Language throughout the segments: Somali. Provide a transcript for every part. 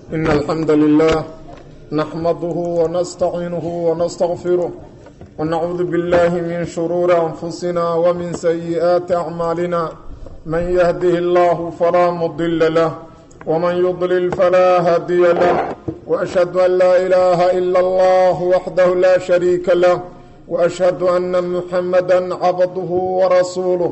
إن الحمد لله نحمده ونستعينه ونستغفره ونعوذ بالله من شرور أنفسنا ومن سيئات أعمالنا من يهده الله فلا مضل له ومن يضلل فلا هادي له وأشهد أن لا إله إلا الله وحده لا شريك له وأشهد أن محمدا عبده ورسوله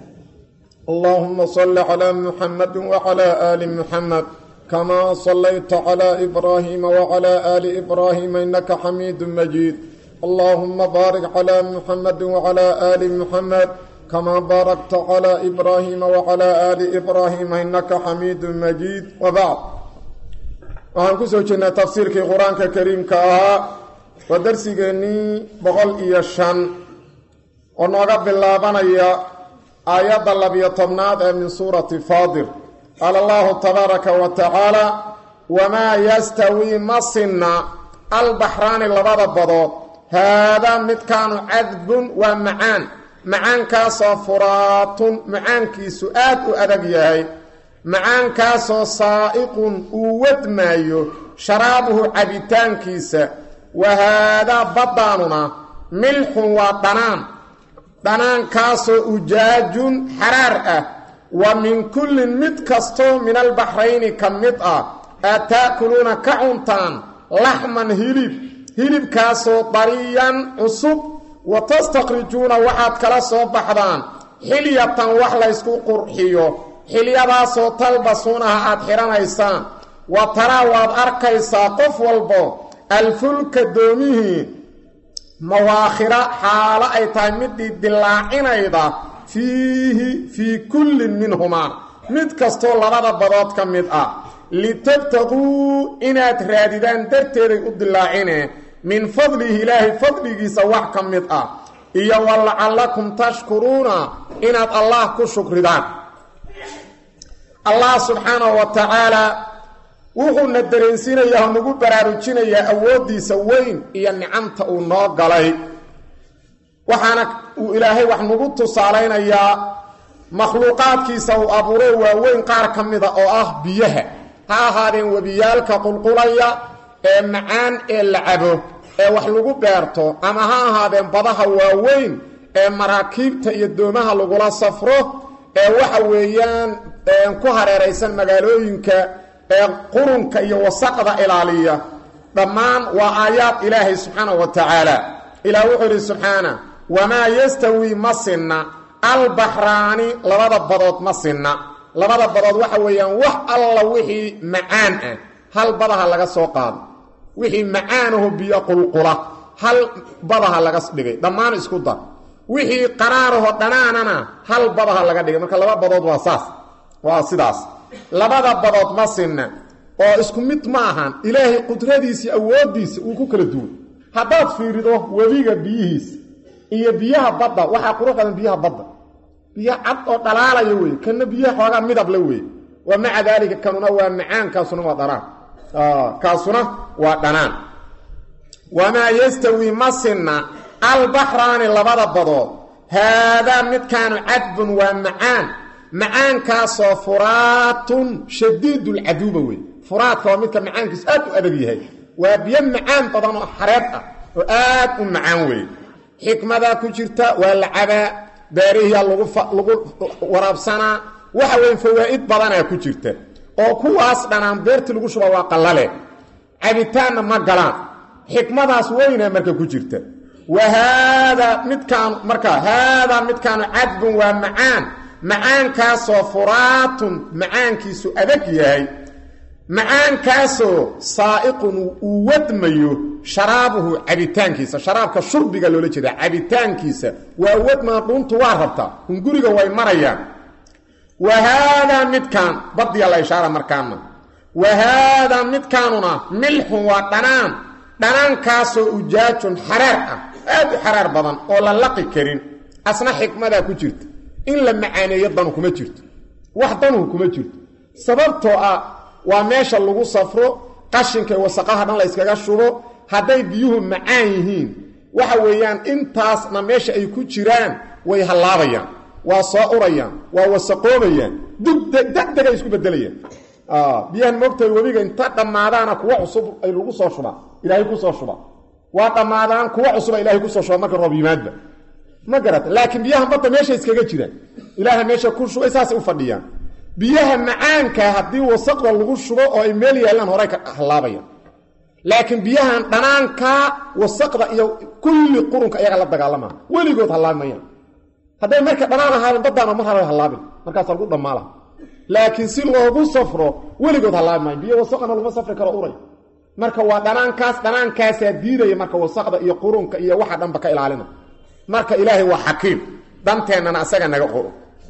اللهم صل على محمد وعلى آل محمد كما صليت على إبراهيم وعلى آل إبراهيم إنك حميد مجيد اللهم بارك على محمد وعلى آل محمد كما باركت على إبراهيم وعلى آل إبراهيم إنك حميد مجيد وبعد waxaan ku soo jirnay tafsiirkii qur-aanka kariimka ahaa waa darsigeennii boqol iyo shan oo nooga bilaabanaya aayadda labiyo tobnaad ee min suurati faadir qaala allahu tabaaraka wa tacaala wamaa yastawii ma sinna albaxraani labada badood haadaa midkaanu cadbun waa macaan macaankaasoo furaatun macaankiisu aad u adag yahay macaankaasoo saa'iqun uu wadmaayo sharaabuhu cabitaankiisa wa haadaa baddaanuna milxun waa dhanaan dhanaankaasoo ujaajun xaraar ah wa min kullin mid kastoo min albaxrayni ka mid ah aad taakuluuna ka cuntaan laxman hilib hilibkaasoo dariyan cusub wa tastakhrijuuna waxaad kala soo baxdaan xilyatan wax laysku qurxiyo xilyadaasoo talbasuunaha aad xidhanaysaan wa taraa waad arkaysaa qof walbo alfulka doomihii mawaakhira xaalo ay tahay midii dilaacinayda fiihi fii kullin minhumaa mid kastoo labada badood ka mid ah litabtaquu inaad raadidaan darteeday u dilaacine min fadlihi ilaahay fadligiisa wax ka mid ah iyo wa lacallakum tashkuruuna inaad allah ku shukridaan allah subxaanahu wa tacaala wuxuuna dareensiinayaa oo nagu baraarujinayaa awooddiisa weyn iyo nicamta uu noo galay waxaana uu ilaahay wax nagu tusaalaynayaa makhluuqaadkiisa uu abuuro waaweyn qaar ka mida oo ah biyaha ha ahaadeen webiyaalka qulqulaya ee macaan ee la cabo ee wax lagu beerto ama ha ahaadeen badaha waaweyn ee maraakiibta iyo doomaha lagula safro ee waxa weeyaan ku hareeraysan magaalooyinka ee qurunka iyo wasaqda ilaaliya dhammaan waa aayaad ilaahay subxaana wa tacaala ilaah wuxuu yidhi subxaana wamaa yastawii ma sinna albaxraani labada badood ma sinna labada badood waxa weeyaan wax alla wixii macaan ah hal badaha laga soo qaado wixii macaanaho biyo qulqula hal badaha laga dhigay dhammaan isku dar wixii qaraaraho dhanaanana hal badaha laga dhigay marka laba badood waa saas waa sidaas labada badood ma sinna oo isku mid ma ahan ilaahay qudradiisa awooddiisa uu ku kala duwan haddaad fiirido webiga biyihiisa iyo biyaha badda waxaa qurux badan biyaha badda biyo cad oo dhalaalaya wey kana biyaha xoogaa midable wey wa maca daalika kanuna waa macaan kaasuna waa dhanaan kaasuna waa dhanaan wamaa yastawii ma sinna albaxraani labada badood haadaa midkaanu cadbun waa macaan macaankaasoo furaatun shadiidulcaduuba wey furaadka waa midka macaankiisu aad u adag yahay waa biyo macaan badan oo xareed ah oo aad u macaan wey xikmadaa ku jirta waa la cabaa beerihiyaa lagu waraabsanaa waxa weyn fawaa'id badanaa ku jirta oo kuwaas dhanaan beertii lagu shuba waa qallale cabitaanna ma galaan xikmadaas weynaa marka ku jirta wa haadaa midkaanu marka haadaa midkaanu cadbun waa macaan macaankaasoo furaatun macaankiisu adag yahay macaankaasoo saa'iqun uu wadmayo sharaabuhu cabitaankiisa sharaabka shurbiga loola jeeda cabitaankiisa waa wadmaa dhuuntu waa rabtaa hunguriga way marayaan wa haadaa midkaan badiya la ishaara markaana wa haadaa midkaanuna milxun waa dhanaan dhanaankaasoo ujaajun xaraar ah aad u xaraar badan oo la laqi karin asna xikmadaa ku jirta in la macaaneeyo danu kuma jirto wax danuhu kuma jirto sababtoo ah waa meesha lagu safro qashinka wasaqaha dhan la yskaga shubo hadday biyuhu macaan yihiin waxa weeyaan intaasna meesha ay ku jiraan way hallaabayaan waa soo urayaan waa wasaqoobayaan degdegay isku bedelayaan biyahan moogtahay webiga inta dhammaadaana kuwa cusub ay lagu soo shubaa ilaahay kusoo shuba waa dhammaadaan kuwa cusuba ilahay kusoo shuba marka roob yimaadba ma garata laakiin biyahan badda meesha iskaga jiraan ilaaha meesha ku shubay saasay u fadhiyaan biyaha macaanka haddii wasaqda lagu shubo oo ay meel yaallaan horay ka hallaabayaan laakiin biyahan dhanaanka wasaqda iyo kulli qurunka iyaga la dagaalama weligood hallaabimayaan hadday marka dhanaan ahaadeen baddaana mar haba hallaabin markaasa lagu dhammaala laakiin si loogu safro weligood hallaabi maayo biyo wasaqana laguma safri karo uray marka waa dhanaankaas dhanaankaasaa diidaya marka wasaqda iyo qurunka iyo waxa dhanba ka ilaalina marka ilaahay waa xakiim danteennana asaga naga qoro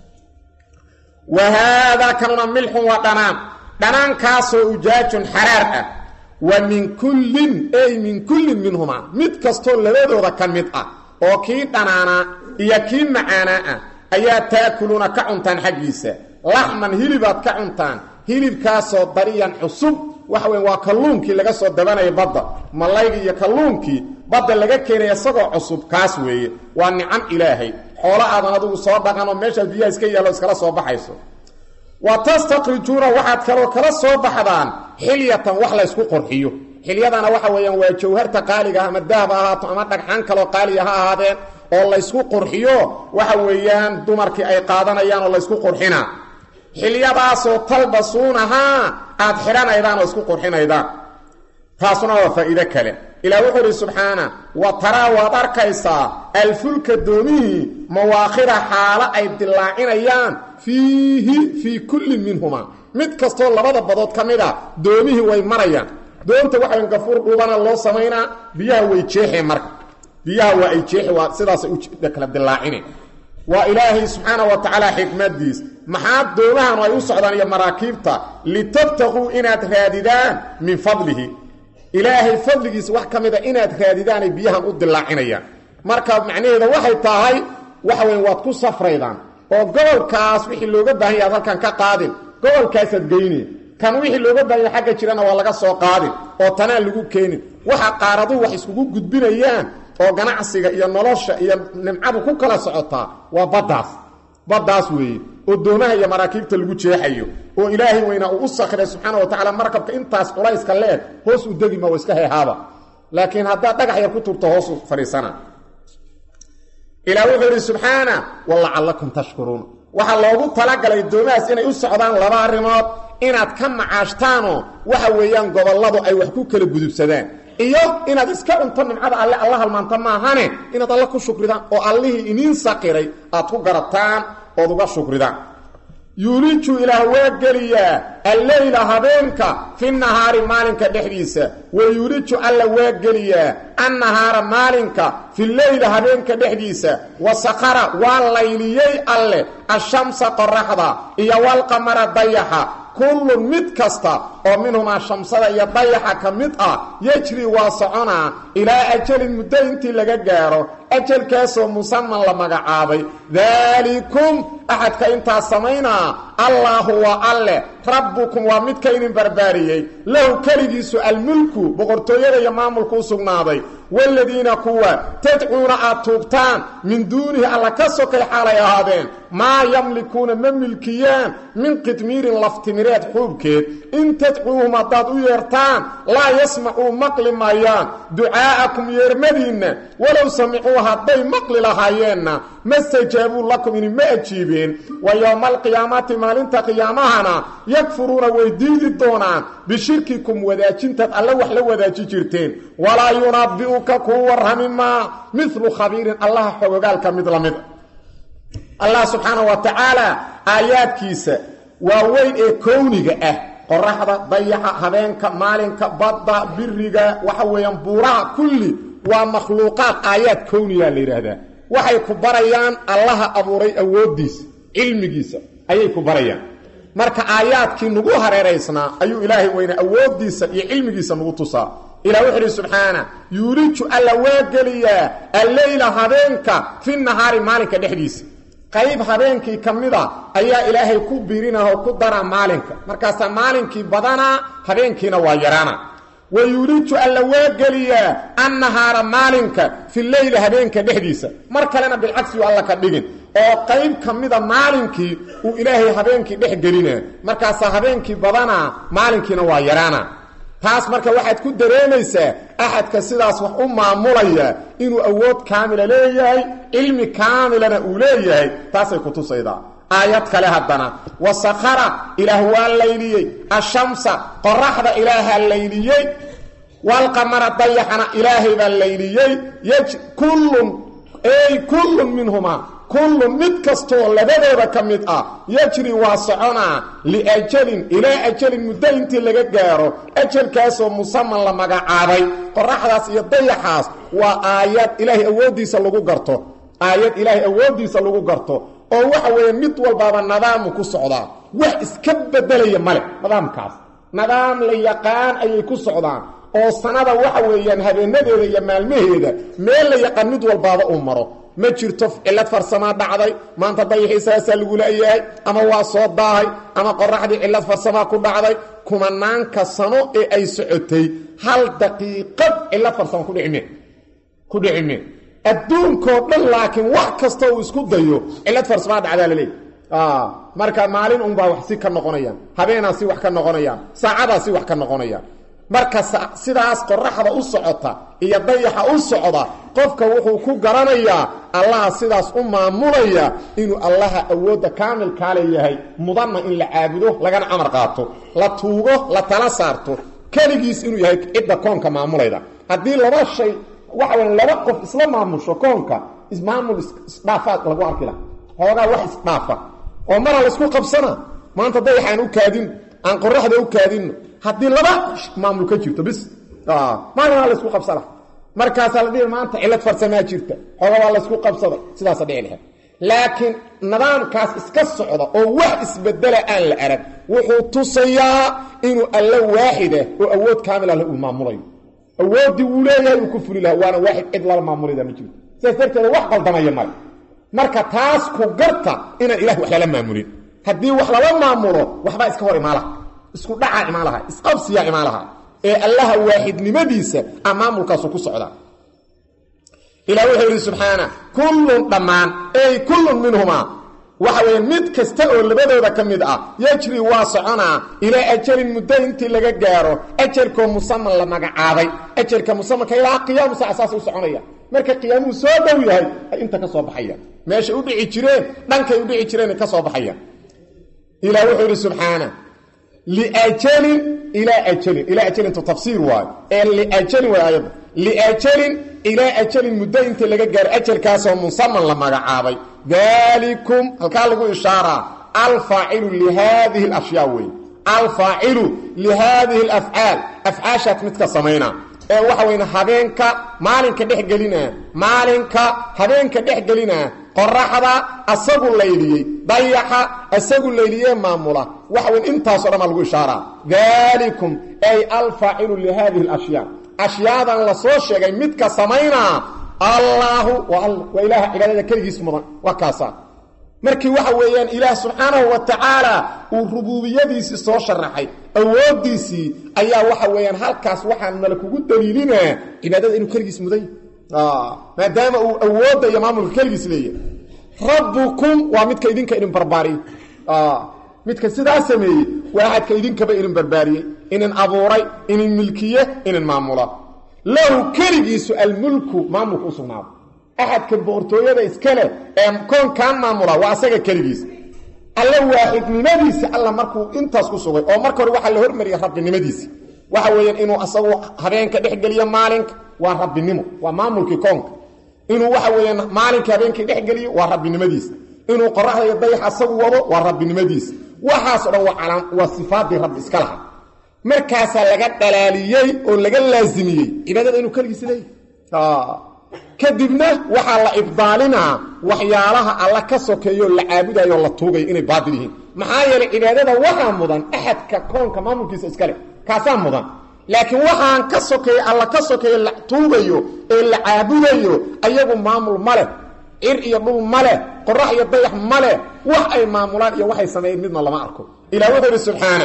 wa haadaa kanuna milxun waa dhanaan dhanaankaasoo ujaajun xaraar ah wa min kullin ey min kullin minhumaa mid kastoo labadooda ka mid ah oo kii dhanaanaa iyo kii macaanaa ah ayaa taakuluuna ka cuntaan xaggiisa laxman hilibaad ka cuntaan hilibkaasoo dariyan cusub waxa weya waa kalluunkii laga soo dabanaya badda mallaygii iyo kalluunkii badda laga keenaya isagoo cusub kaas weeye waa nicam ilaahay xoolo aadan adigu soo dhaqanoo meeshaad biyaha iska yaallo iskala soo baxayso wa tastakrijuuna waxaad kaloo kala soo baxdaan xilyatan wax laysku qorxiyo xilyadana waxa weeyaan waa jawharta qaaliga ah ama dahab ha ahaato ama dhagxaan kaloo qaaliga ha ahaadeen oo laysku qurxiyo waxa weeyaan dumarkii ay qaadanayaan oo laysku qurxinaa xilyadaasoo talbasuunahaa aad xidhanaydaan oo isku qurxinaydaan taasuna waa faa'iido kale ilaah wuxuu idhi subxaana wa taraa waad arkaysaa alfulka doomihii mawaakhira xaalo ay dillaacinayaan fiihi fii kullin minhumaa mid kastoo labada badood ka mid a doomihii way marayaan doonta waxayn gafuur dhuubana loo samaynaa biyaha way jeexeen marka biyaha waa ay jeexi waa sidaasay u kala dillaacine waa ilaahay subxaana wa tacaala xikmadiis maxaa doomahanu ay u socdaan iyo maraakiibta litabtaquu inaad raadidaan min fadlihi ilaahay fadligiisa wax ka mida inaad raadidaanay biyahan u dillaacinayaan marka macnaheeda waxay tahay waxa weya waad ku safraydaan oo gobolkaas wixii looga baahan yaha ad halkan ka qaadin gobolkaasaad geynin kan wixii looga baahan yaha xagga jirana waa laga soo qaadin oo tanaan lagu keenin waxa qaaraduhu wax iskugu gudbinayaan oo ganacsiga iyo nolosha iyo nimcadu ku kala socotaa waa baddaas baddaas weeye oo doomaha iyo maraakiibta lagu jeexayo oo ilaahay weynaa uu u sakray subxaana wa tacala markabka intaas culayska leeg hoos u degima waa iska heehaaba laakiin haddaad dhagax yar ku turto hoosu fadhiisana ilaah wuxuu yidhi subxaana walacallakum tashkuruun waxaa loogu talagalay doomahaas inay u socdaan laba arrimood inaad ka macaashtaanoo waxa weeyaan gobolladu ay wax ku kala gudubsadaan iyo inaad iska cunto nimcada alle alla halmaanta maahane inaad alle ku shukridaan oo allihii iniin saqiray aad ku garataan ood uga shukridaan yuuliju ilaah waa geliyaa alleyla habeenka fi nahaari maalinka dhexdiisa wa yuuliju alla waa geliyaa annahaara maalinka fi leyla habeenka dhexdiisa wa sakara waa layliyey alleh ashamsa qoraxda iyo walqamara dayaxa kullun mid kasta oo minhumaa shamsada iyo dayaxa ka mid ah yejri waa soconaa ilaa ajalin muddo intii laga gaaro ajalkaasoo musaman la magacaabay daalikum axadka intaas samaynaa allaahu waa alleh rabbukum waa midka idin barbaariyey lahu keligiisu almulku boqortooyada iyo maamulku u sugnaaday waaladiina kuwa tadcuuna aad tuugtaan min duunihi alla ka sokay xaalay ahaadeen maa yamlikuuna ma milkiyaan min qidmiirin laftimireed xuubkeed in tadcuuhum haddaad u yeertaan laa yasmacuu maqli maayaan ducaa'akum yeermadiinna walow samicuu hadday maqli lahaayeenna ma stajaabuu lakum inima ajiibeen wa yowma alqiyaamati maalinta qiyaamahana yakfuruuna way diidi doonaan bishirkikum wadaajintaad alle wax la wadaaji jirteen walaa yunabbi'uka kuu warrami maa midlu khabiirin allaha xogogaalka mid la mid allah subxaana wa tacaala aayaadkiisa waa weyn ee kowniga ah qoraxda dayaxa habeenka maalinka badda biriga waxa weeyaan buuraha kulli waa makhluuqaad aayaad kownigaa la yidhaahdaa waxay ku barayaan allaha abuuray awooddiisa cilmigiisa ayay ku barayaan marka aayaadkii nagu hareeraysnaa ayuu ilaahay weyne awooddiisa iyo cilmigiisa nagu tusaa ilah wuxu uhi subxaana yuuliju alla waa geliyaa alleyla habeenka fi nahaari maalinka dhexdiisa qayb habeenkii ka mida ayaa ilaahay ku birinah oo ku daraa maalinka markaasaa maalinkii badanaa habeenkiina waa yaraana wa yuuliju alla waa geliyaa annahaara maalinka fi leyli habeenka dhexdiisa mar kalena bilcagsiyu alla ka dhigin oo qayb ka mida maalinkii uu ilaahay habeenkii dhex gelina markaasaa habeenkii badanaa maalinkiina waa yaraana taas marka waxaad ku dareemaysaa axadka sidaas wax u maamulaya inuu awood kaamila leeyahay cilmi kaamilana uu leeyahay taasay ku tusaydaa aayad kale haddana wasakara ilaah waa layliyey ashamsa qoraxda ilaahaa layliyey walqamara dayaxana ilaahay baa layliyey yj kullun ey kullun minhumaa kullun mid kastoo labadooda ka mid ah yajri waa soconaa liajalin ilaa ajalin muddo intii laga gaaro ajalkaasoo musaman la magacaabay qoraxdaas iyo dayaxaas waa aayad ilaahay awooddiisa lagu garto aayad ilaahay awooddiisa lagu garto oo waxa weeye mid walbaaba nadaamu ku socdaa wax iska bedelaya male nidaamkaas nidaam la yaqaan ayay ku socdaan oo sanada waxa weeyaan habeenadeeda iyo maalmaheeda meel la yaqaan mid walbaaba uu maro ma jirto cillad farsamaa dhacday maanta dayaxii saasaa lagu leeyahay ama waa soo daahay ama qoraxdii cillad farsamaa ku dhacday kumanaanka sano ee ay socotay hal daqiiqad cillad farsama kudhicime ku dhicime adduunkoo dhan laakiin wax kasta uu isku dayo cillad farsamaa dhacdaa la leeyahy marka maalin unbaa wax si ka noqonayaan habeenaa si wax ka noqonayaan saacadaa si wax ka noqonayaan marka sidaas qoraxda u socota iyo dayaxa u socda qofka wuxuu ku garanayaa allaha sidaas u maamulaya inuu allaha awoodda kaamilkaa leeyahay mudanna in la caabudo lagana amar qaato la tuugo la tala saarto keligiis inuu yahay cidda koonka maamulayda haddii laba shay waxa weya laba qof isla maamusho koonka ismaamul isdhaafaad lagu arki laha hoogaa wax isdhaafa oo mara laysku qabsana maanta dayaxaan u kaadino aan qoraxda u kaadino haddii laba maamul ka jirto bis maalin laysku qabsada markaasaa la dhihi maanta cillad farsamaa jirta xooga waa laysku qabsada sidaasa dhici lahayd laakiin nidaamkaas iska socda oo wax isbedela aan la arag wuxuu tusayaa inuu alla waaxida oo awood kaamila leh uu maamulayo awooddii uu leeyahay uu ku fuli laha waana waaxid cid lala maamulida ma jirto sidaas darteeda wax qaldamaya male marka taas ku garta inaan ilah wax lala maamulin haddii wax lala maamulo waxbaa iska hor imaalaha isku dhacaa imaan laha isqabsiyaa imaan laha ee allaha waaxidnimadiisa a maamulkaasu ku socdaa ilah wuxuu yidhi subxaana kullun dhammaan ey kullun minhumaa waxa weeye mid kasta oo labadooda ka mid ah yajri waa soconaa ilaa ajalin muddo intii laga gaaro ajalkoo musaman la magacaabay ajalka musamanka ilaa qiyaamu saaca saas u soconaya marka qiyaamuhu soo dhow yahay ay inta ka soo baxayaan meeshay u dhici jireen dhankay u dhici jireen ka soo baxayaan ilah wuxuu yidhi subxaana liajalin ilaa ajalin ilaa ajalintu tafsiir waayo ee liajalin way aayadda liajalin ilaa ajalin muddo intii laga gaaro ajalkaasoo musaman la magacaabay dalikum halkaa lagu ishaaraa alfaacilu lihaadihi alashyaa wey alfaacilu lihaadihi alafcaal afcaashaad midka samayna ee waxa weyn habeenka maalinka dhex gelina maalinka habeenka dhex gelina qoraxda asagu layliyey dayaxa asagu layliyee maamula waxa weyn intaasoo dhan baa lagu ishaaraa dalikum ay alfaacilu lihaadihi alashyaa ashyaadan la soo sheegay midka samaynaa allaahu waa alla waa ilaaha cibaadada keligiis mudan waa kaasaa markii waxa weeyaan ilaah subxaanahu wa tacaala uu rubuubiyadiisii soo sharaxay awooddiisii ayaa waxa weeyaan halkaas waxaa nala kugu daliilinaa cibaadada inuu keligiis mudan maadaama uu awoodda iyo maamulka keligiis leeyahay rabbukum waa midka idinka idin barbaariyey midka sidaa sameeyey waa axadka idinkaba idin barbaariyey inin abuuray inin milkiye inin maamula lahu keligiisu almulku maamulka u sugnaado axadka boqortooyada iskale ee koonkan maamula waa asaga keligiis alla waaxidnimadiisa alla markuu intaas ku sugay oo marka hore waxaa la hormariyay rabbinimadiisi waxa weeyaan inuu asagu habeenka dhexgeliyo maalinka waa rabbinimo waa maamulkii koonka inuu waxa weeyaan maalinka habeenkii dhexgeliyo waa rabbinimadiisa inuu qoraxda iyo dayax asagu wado waa rabbinimadiisa waxaas o dhan waa waa sifaadii rabbi iska laha markaasaa laga dhalaaliyey oo laga laasimiyey cibaadada inuu keligiis leeyahy kadibna waxaa la ibdaalinaa waxyaalaha alla ka sokeeyo la caabudayo o la tuugayo inay baatil yihiin maxaa yeelay cibaadada waxaa mudan axadka koonka maamulkiisa iskale kaasaa mudan laakiin waxaan ka sokeeyo alla ka sokeeyo la tuugayo ee la caabudayo ayagu maamul ma leh cir iyo dhul ma leh qorax iyo dayax ma leh wax ay maamulaan iyo waxay sameeyeen midna lama arko ilah wuxuu ihi subxaana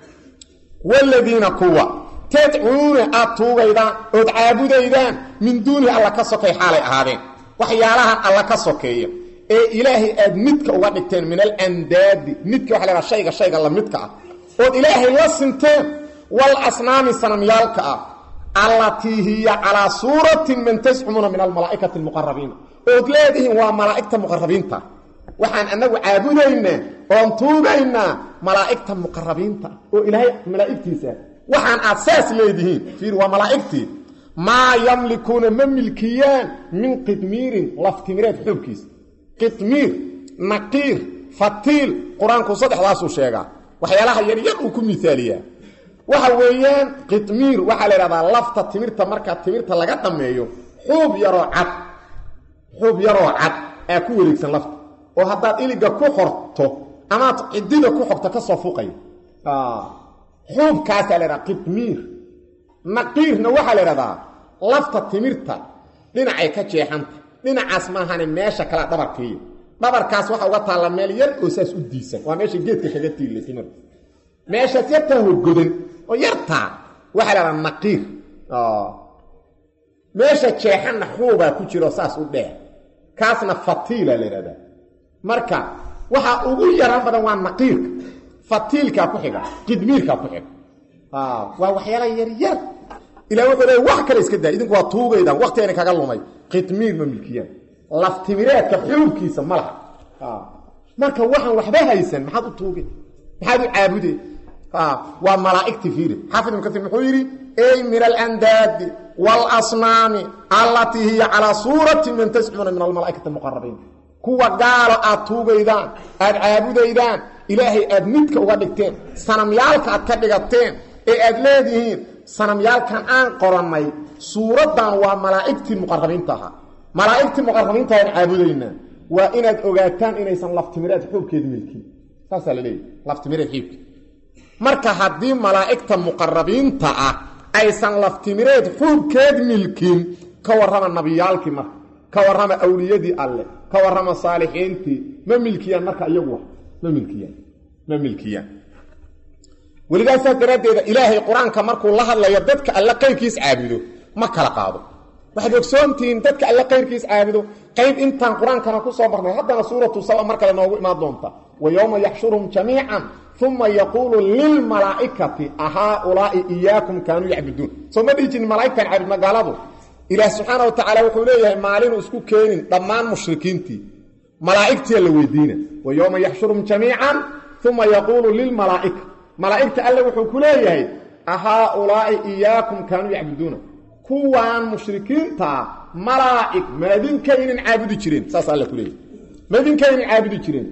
wladiina kuwa tadcuuna aad tuugaydaan ood caabudaydaan min duunihi alla ka sokay xaalay ahaadeen waxyaalahan alla ka sokeeya ee ilaahay aad midka uga dhigteen min alandaadi midka waxa la ydhaha shayga shayga la midka ah ood ilaahay la sinteen wal asnaami sanamyaalka ah allatii hiya calaa suuratin man tascumuuna min almalaa'ikati almuqarabiina ood leedihiin waa malaa'igta muqarabiinta waxaan annagu caabudaynaa oon tuugaynaa malaa'igta muqarabiinta oo ilaahay malaa'igtiisa waxaan aad saas leedihiin fiir waa malaa'igtii maa yamlikuuna ma milkiyaan min qidmiirin laftimireed xoogkiisa qidmiir naqiir fatiil qur-aanku saddexdaasuu sheegaa waxyaalaha yaryar uu ku miaaliyaa waxa weeyaan qidmiir waxaa la idhahdaa lafta timirta marka timirta laga dhammeeyo xuub yaroo cad xuub yaroo cad aa ku wareegsan lafta oo haddaad iliga ku xorto amaad cidida ku xogto ka soo fuqaya xuubkaasaa la idhaha qidmiir naqiirna waxaa la idhahdaa lafta timirta dhinacay ka jeexanta dhinacaas maahane meesha kalea dhabarkiiya dhabarkaas waxa uga taalla meel yar oo saas u diisan waa meesha geedka kaga tiilay timirta meeshaas yartaa hogodan oo yartaa waxaa la idhaha naqiir meesha jeexanna xuubaa ku jiro saas u dheer kaasna fatiila la idhahdaa marka waxa ugu yaraan badan waa naqiirka fatiilkaa ku xiga qidmiirkaa ku xiga waa waxyaala yaryar ila wuxuu leey wax kale iska daa idinku waa tuugaydaan waktigayna kaga lumay qidmiir ma milkiyaan laftimireedka xuubkiisa ma laha marka waxaan waxba haysan maxaad u tuugeen maxaad u caabudeen waa malaa'igti fiiri xaafid ibn kaiir muxuu yidhi ey min alandaadi waalasnaami allatii hiya calaa suurati man tascumuuna min almalaa'ikati almuqarabiin kuwa gaalo aad tuugaydaan aad caabudaydaan ilaahay aad midka uga dhigteen sanamyaalka aad ka dhigateen ee aad leedihiin sanamyaalkan aan qorannay suuraddan waa malaa'igtii muqarabiinta ahaa malaa'igtii muqarabiinta aan caabudaynaa waa inaad ogaataan inaysan laftimireed xuubkeed milkin saasaa la leeyahy laftimireed xiibka marka haddii malaa'igta muqarabiinta ah aysan laftimireed xuubkeed milkin ka warrama nabiyaalkii marka ka warrama awliyadii alle ka warrama saalixiintii ma milkiyaan marka iyagu ma milkiyaan ma milkiyaan weligaasaa daraaddeeda ilaahay qur-aanka markuu la hadlayo dadka alle qayrkiis caabudo ma kala qaado waxaad ogsoontihiin dadka alle qayrkiis caabudo qayb intaan qur-aankana ku soo marnay haddana suuratu saba mar kale noogu imaan doonta wa yowma yaxshuruhum jamiican uma yaquulu lilmalaa'ikati ahaaulaa'i iyaakum kaanuu yacbuduun soo ma dhihi jirin malaa'igtan caabud magaaladu ilaah subxaana wa tacaala wuxuu leeyahay maalinu isku keenin dhammaan mushrikiintii malaa'igtiya la weydiina wa yowma yaxshuruhum jamiican uma yaquulu lilmalaa'ika malaa'igta alle wuxuu ku leeyahay ahaaulaa'i iyaakum kaanuu yacbuduuna kuwaan mushrikiintaa malaa'ig maadinkaynin caabudi jireen saas alle ku leeyahay maadinkaynin caabudi jireen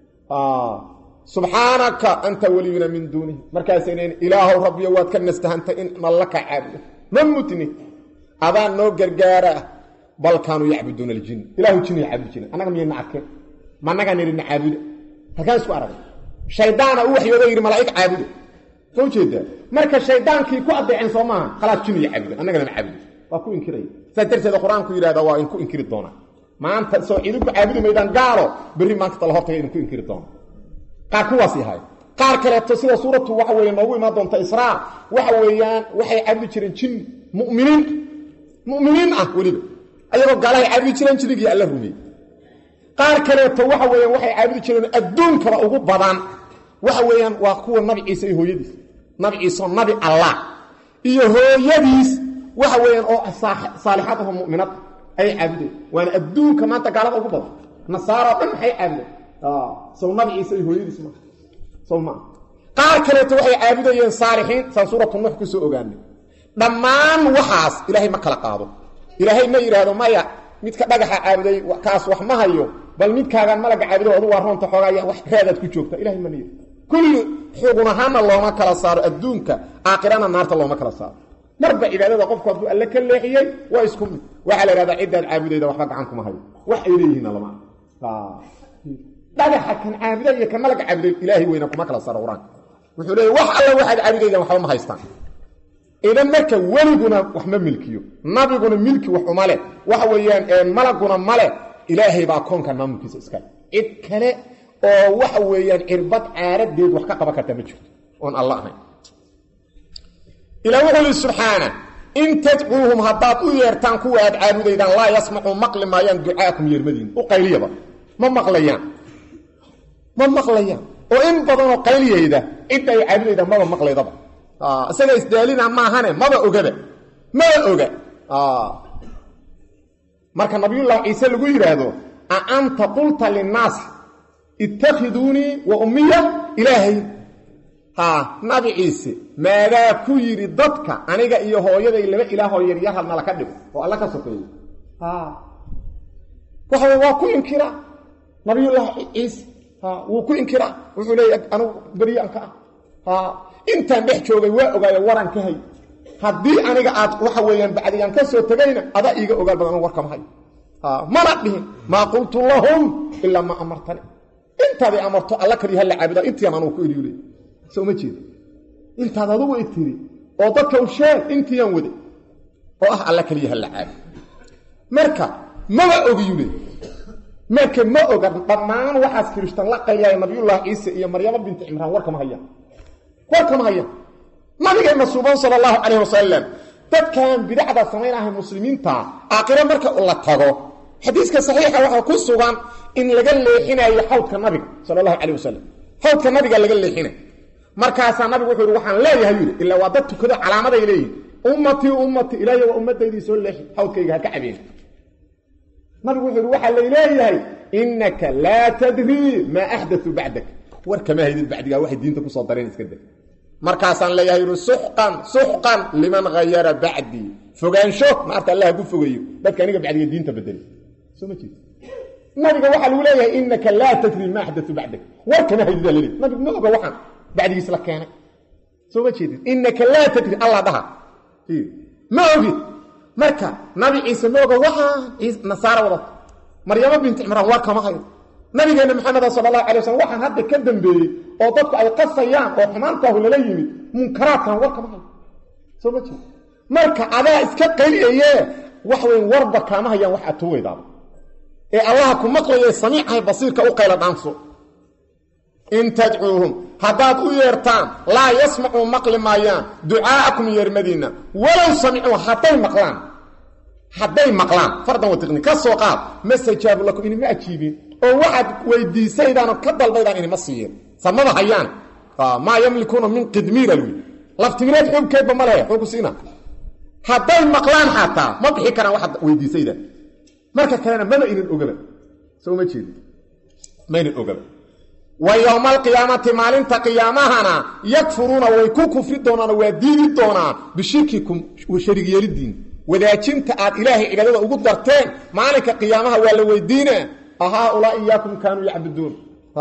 subxaanaka anta weliyuna min duunihi markaasay leeyiin ilaahow rabbiyo waad ka nastahantay in nalla ka caabudo ma mutni adaan noo gargaara bal kaanuu yacbuduuna aljin ilahu jinay caabudi jireen annaga miyayna arkeen ma annagaa nidhina caabuda halkaan isku aragay shaydaana u waxyoodo yidhi malaa'ig caabuda soo ujeedaa marka shaydaankii ku addeeceen soo maaha khalaas jiniya caabuda annagana ma caabudo waa ku inkiraya saas darteeda qur-aanku yidhahda waa inku inkiri doonaa maanta soo idinku caabudi maydaan gaalo berri maanta tala hortaga idinku inkiri doona qaar kuwaas yahay qaar kaleeto sida suuratu waxa weeye noogu imaan doonta israa waxa weeyaan waxay caabudi jireen jin mu'miniin mu'miniin ah weliba ayagoo gaalahay caabudi jireen jinnigii alla rumeeyey qaar kaleeto waxa weeyaan waxay caabudi jireen adduunkaba ugu badan waxa weeyaan waa kuwa nabi ciise iyo hooyadiis nabi ciiseoo nabi allah iyo hooyadiis waxa weeyaan oo saalixad aho mu'minad ayay caabudeen waana adduunka maanta gaalada ugu badan nasaaro dhan maxay caabudeen sow nabi ciise iyo hooyadiis ma sow maa qaar kaleeto waxay caabudayeen saalixiin saan suuratu nuux ku soo ogaanay dhammaan waxaas ilaahay ma kala qaado ilaahay ma yidhaahdo maya midka dhagaxa caabuday kaas wax ma hayo bal midkaagaan malaga caabudo adu waa roonta xoogaa wax raadaad ku joogta ilahay ma niyid kulli xugun ahaanna looma kala saaro adduunka aakhirana naarta looma kala saaro marba cibaadada qofku hadduu alle ka leexiyey waa isku mid waxaa la ihahdaa ciddaad caabudayda waxba gacan kuma hayo wax ay leeyihiinna lama dhagaxa kan caabuda iyo kan malaga caabuday ilaahay weyna kuma kala saaro qur-aanka wuxuu leeyay wax alle waxaad caabudaydan waxba ma haystaan idan marka weliguna wax ma milkiyo nabiguna milki wax uma leh waxa weeyaan malaguna male ilaahay baa koonkan maamulkiisa iskale cid kale oo waxa weeyaan cirbad caaradeed wax ka qaban karta ma jirto oon alla ahayn ilaa wuxuu yidhi subxaana in tadcuuhum haddaad u yeertaan kuwa aad caabudaydaan laa yasmacuu maqli maayaan ducaakum yeermadiin u qayliyaba ma maqlayaan ma maqlayaan oo in badanoo qayliyayda cidda ay caabudayda maba maqlaydaba isaga isdaalina maahane maba ogaba maba oga marka nabiyullaahi ciise lagu yidhaahdo a anta qulta linnaas ittakhiduunii wa ummiya ilaahay ha nabi ciise maadaa ku yidhi dadka aniga iyo hooyaday laba ilaahoo yaryar halnala ka dhigo oo alla ka sokeeyo waxa waa ku inkiraa nabiyullaahi ciise wuu ku inkiraa wuxuu leeya anugu beriyaan ka ah intaan dhex joogay waa ogaayo waraan ka hay haddii aniga aad waxa weeyaan bacdigaan ka soo tegayna adaa iiga ogaal badan anu warkama hayo mana dhihin maa qultu lahum ilaa maa amartani intaaday amarto alla kaliya hala caabuda intiian anugu ku idhiule soo ma jeeda intaad adugu i tiri oo dadka u sheeg intiiaan wade oo ah alla kaliya hala caabudo marka maba ogiyule marka ma oga dhammaan waxaas kirishtan la qayaaya nabiyullaahi ciise iyo maryamo binti cimraan warkama hayaan warkama hayaan nabigeenna suuban sala allahu calayh wasalam dadkan bidacda samaynahay muslimiinta aakhiro marka la tago xadiiska saxiixa waxaa ku sugan in laga leexinayo xawdka nabiga sala allahu calayh wasalam xawdka nabiga laga leexinay markaasaa nabigu wuxuu yidhi waxaan leeyahay yidhi ilaa waa dad tukado calaamaday leeyihin ummatii ummatii ilaahiy waa ummadaydii soo leexi xawdkayga ha ka cabeen nabigu wuxuu yidhi waxaa layleeyahay innaka laa tadrii maa axdatu bacdak war kama haydid bacdigaa waxay diinta kusoo dareen iska dag markaasaan leeyahay yidhi suxqan suxqan liman hayara bacdii fogaansho maarta allah ku fogeeyo dadka aniga bacdiga diinta bedelay soo ma jeed nabiga waxaa lagu leeyahay innaka laa tadrii maa axdatu bacdak war kama haydidaa laleey nabigu ma oga waxaan bacdigiis la keenay soo ma jeedid innaka laa tadri allah dhaha ma ogid marka nabi ciise ma oga waxaan nasaara wadato maryamo binti cimraan war kama hayo nabigeenna maxameda sala allahu alay waslm waxaan hadda ka dambeeyey oo dadku ay qasayaan oo xumaantaahu lala yimid munkaraadkan war kama hayo soo ma jeed marka adaa iska qayliyaye wax weyn warba kaama hayaan wax aad tuugaydaaba ee allaha ku maqlaye samiicahay basiirka u qayla dhaanso in tadcuuhum haddaad u yeertaan laa yasmacuu maqli maayaan ducaa'akum yeermadiinna walow samicuu hadday maqlaan hadday maqlaan fardan watiqni ka soo qaad ma sajaabu lakum inima ajiibin oo waxaad weydiisaydaan oo ka dalbaydaan inima siiyeen samada hayaan maa yamlikuuna min qidmiira lwi laftimireed xoogkeedba ma lehe xoogu siina hadday maqlaan xataa ma bixi karaan waxaad weydiisaydaan marka kalena maba inan ogaba soo ma jeedi maynan ogaba wa yowma alqiyaamati maalinta qiyaamahana yakfuruuna way ku kufri doonaan oo waa diidi doonaan bishirkikum sharig yeelidiin wadaajinta aad ilaahay cibaadada ugu darteen maalinka qiyaamaha waa la weydiina ahaaulaa iyaakum kaanuu yacbuduun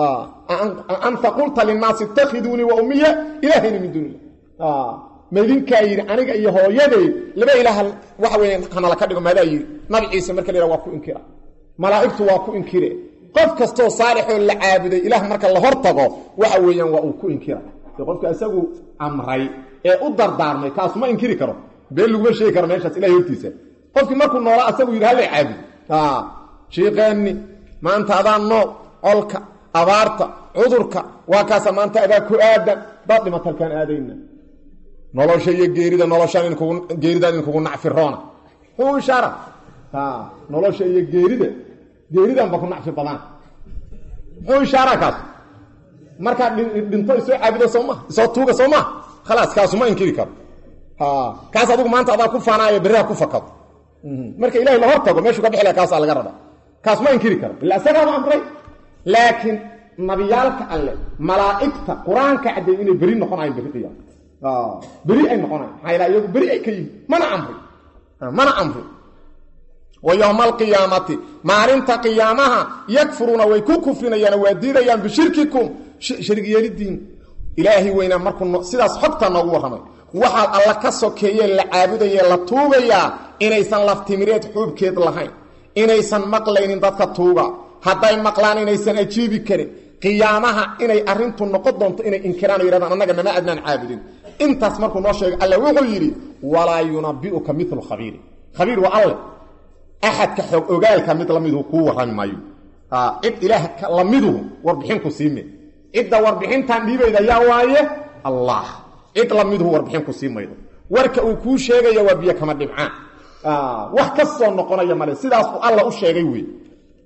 anta qulta linnaasi itakhiduunii wa ummiya ilaahayna min duuni illah maydinkaa yidhi aniga iyo hooyaday laba ilaah waxa weya hanala ka dhigo maadaa yidhi nabi ciise marka la yhaha waa ku inkira malaa'igtu waa ku inkire qof kastoo saalixoo la caabuday ilaah marka la hor tago waxa weeyaan waa uu ku inkira qofka isagu amray ee u dardaarmay kaasuma inkiri karo been laguma sheegi karo meeshaas ilahay hortiisa qofkii markuu noolaa asagu yidhi halla caabud shiiqeenni maanta adaa nool colka abaarta cudurka waa kaasa maanta adaa ku aadan daad dhimatalkaan aadayna nolosha iyo geerida noloshaan geeridaan idinkugu nacfiroona muxuu ishaara nolosha iyo geerida geeridanba ku nacfi badaan muxuu ishaara kaas markaad dhinto isoo caabudo soo maa isoo tuuga soo maa khalaas kaasuma inkiri karo kaas adigu maanta adaa ku faanaayo berriha ku fakado marka ilahay la hor tago meeshuu ka bixi laha kaasaa laga raba kaas ma inkiri karo ila isagaaba amray laakiin nabiyaalka alle malaa'igta qur-aanka caddeey inay beri noqonayan berri qiyaam beri ay noqonayan maxaa yala iyagu beri ay ka yihin mana amri mana amri wa yowma alqiyaamati maalinta qiyaamaha yakfuruuna way ku kufrinayaan waa diidayaan bishirkikum sharig yeelidiin ilaahay weynaa markuu sidaas xogta noogu warramay waxaad alla ka sokeeyee la caabudayee la tuugayaa inaysan laftimireed xuubkeed lahayn inaysan maqlaynin dadka tuuga hadday maqlaan inaysan ajiibi karin qiyaamaha inay arrintu noqon doonto inay inkiraan o yidhahdaan annaga nama adnaan caabudin intaas markuu noo sheegay alle wuxuu yidhi walaa yunabi'uka milu khabiiri khabiir waa alle axadka xoog ogaalka mid lamiduhu kuu warrami maayo cid ilaah lamiduhu warbixinku siime cidda warbixintan dhiibayda yaa waaye allah cid lamiduhu warbixinku sii maydo warka uu kuu sheegaya waa biyo kama dhibcaan wax ka soo noqonaya male sidaas uu alla u sheegay wey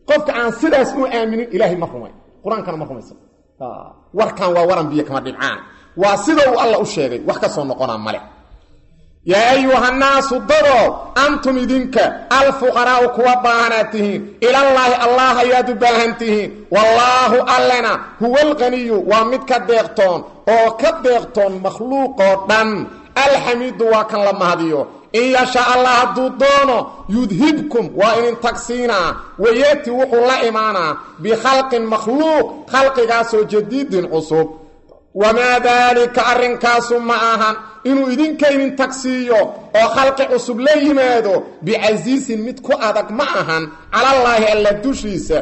qofka aan sidaas u aaminin ilaahay ma rumayn qur-aankana ma rumaysan warkan waa waran biyo kama dhibcaan waa sida uu alla u sheegay wax ka soo noqonaa male yaa ayuhannaasu dado antum idinka alfuqaraa'u kuwa baahanaad tihiin ilallaahi allah ayaad u baahan tihiin wallaahu allena huwa alqaniyu waa mid ka deeqtoon oo ka deeqtoon makhluuqoo dhan alxamiidu waa kan la mahadiyo in yasha allah hadduu doono yudhibkum waa inin tagsiinaa wayati wuxuu la imaanaa bikhalqin makhluuq khalqigaasoo jadiidin cusub wamaa daalika arrinkaasu ma ahan inuu idinka idin tagsiiyo oo khalqi cusub la yimaado bicasiisin mid ku adag ma ahan calallaahi alla dushiisa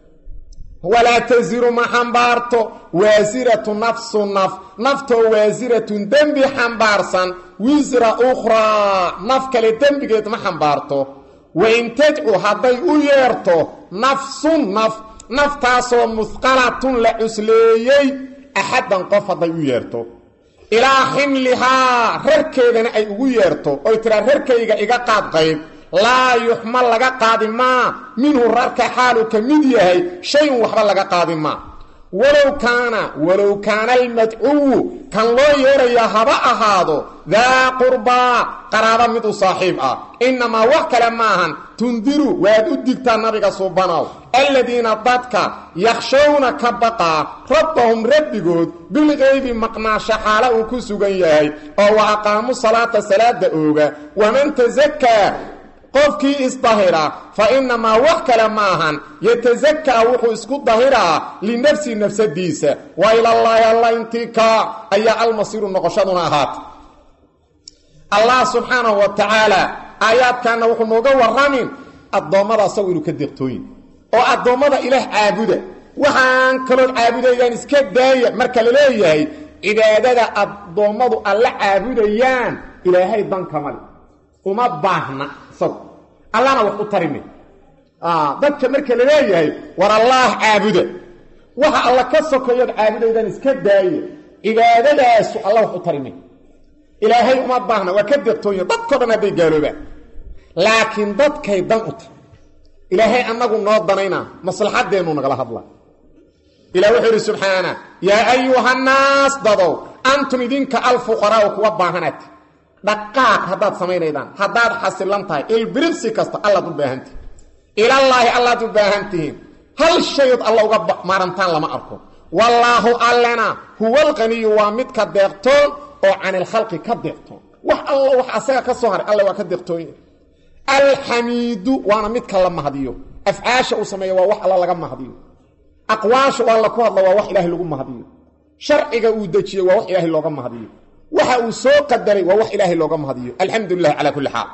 walaa tasiru ma xambaarto waasiratu nafsu naf naftoo waasiratun dembi xambaarsan wisra ukhraa naf kale dembigeed ma xambaarto wain tadcu hadday u yeerto nafsun naf naftaasoo musqalatun la cusleeyey axaddan qof hadday u yeerto ilaa ximlihaa rarkeedana ay ugu yeerto oy tiraa rarkayga iga qaad qayb laa yuxmal laga qaadi maa minhu rarka xaaluu ka mid yahay shay-un waxba laga qaadi maa walow kaana walow kaana almadcuwu kan loo yeerayaa haba ahaado daa qurbaa qaraaba mid u saaxiib ah innamaa wax kale maahan tundiru waad u digtaa nabiga suubanow aladiina dadka yakhshawna ka baqaa rabbahum rabbigood bilqeybi maqnaasho xaala uu ku sugan yahay oo wa aqaamu salaata salaada ooga waman tasakaa qofkii isdahira fa innamaa wax kale maahan yatasakaa wuxuu isku dahiraa linafsi nafsadiisa wa ilallaahi alla intii kaa ayaa almasiiru noqoshaduna ahaata allah subxaanahu wa tacaala aayaadkanna wuxuu nooga warramin addoommada asagu inuu ka deeqtooyin oo addoommada ilaah caabuda waxaan kalood caabudaydaan iska daaya marka la leeyahay cibaadada addoommadu alla caabudayaan ilaahay dankamale uma baahna isagu allana wax u tarime dadka marka la leeyahay war allaah caabuda waxa alla ka sokoyood caabudaydaan iska daaya cibaadadaasu alla wax u tarime ilaahay uma baahna waa ka deeqtoonya dadko dhan hadday gaaloobaan laakiin dadkay dan u tahy ilaahay annagu noo danaynaa maslaxaddeennu nagala hadla ilah wuxuu idhi subxaana yaa ayuhannaas dadow antum idinka alfuqaraa'u kuwa baahanaati dhaqaaq haddaad samaynaydaan haddaad xasilan tahay ilbiriqsi kasta allaad u baahantihin ilallaahi allaad u baahan tihiin hal shayood alla uga maarantaan lama arko wallaahu allena huwa alqaniyu waa midka deeqtoon oo canilkhalqi ka deeqtoon wax alla wax asaga ka soo haray alle waa ka deeqtoonya alxamiidu waana midka la mahdiyo afcaasha uu sameeya waa wax alla laga mahdiyo aqwaasha waa la ku hadla waa wax ilaahay lagu mahdiyo sharciga uu dejiyey waa wax ilaahay looga mahdiyo waxa uu soo qadaray waa wax ilaahay looga mahdiyo alxamdu lilah calaa kulli xaal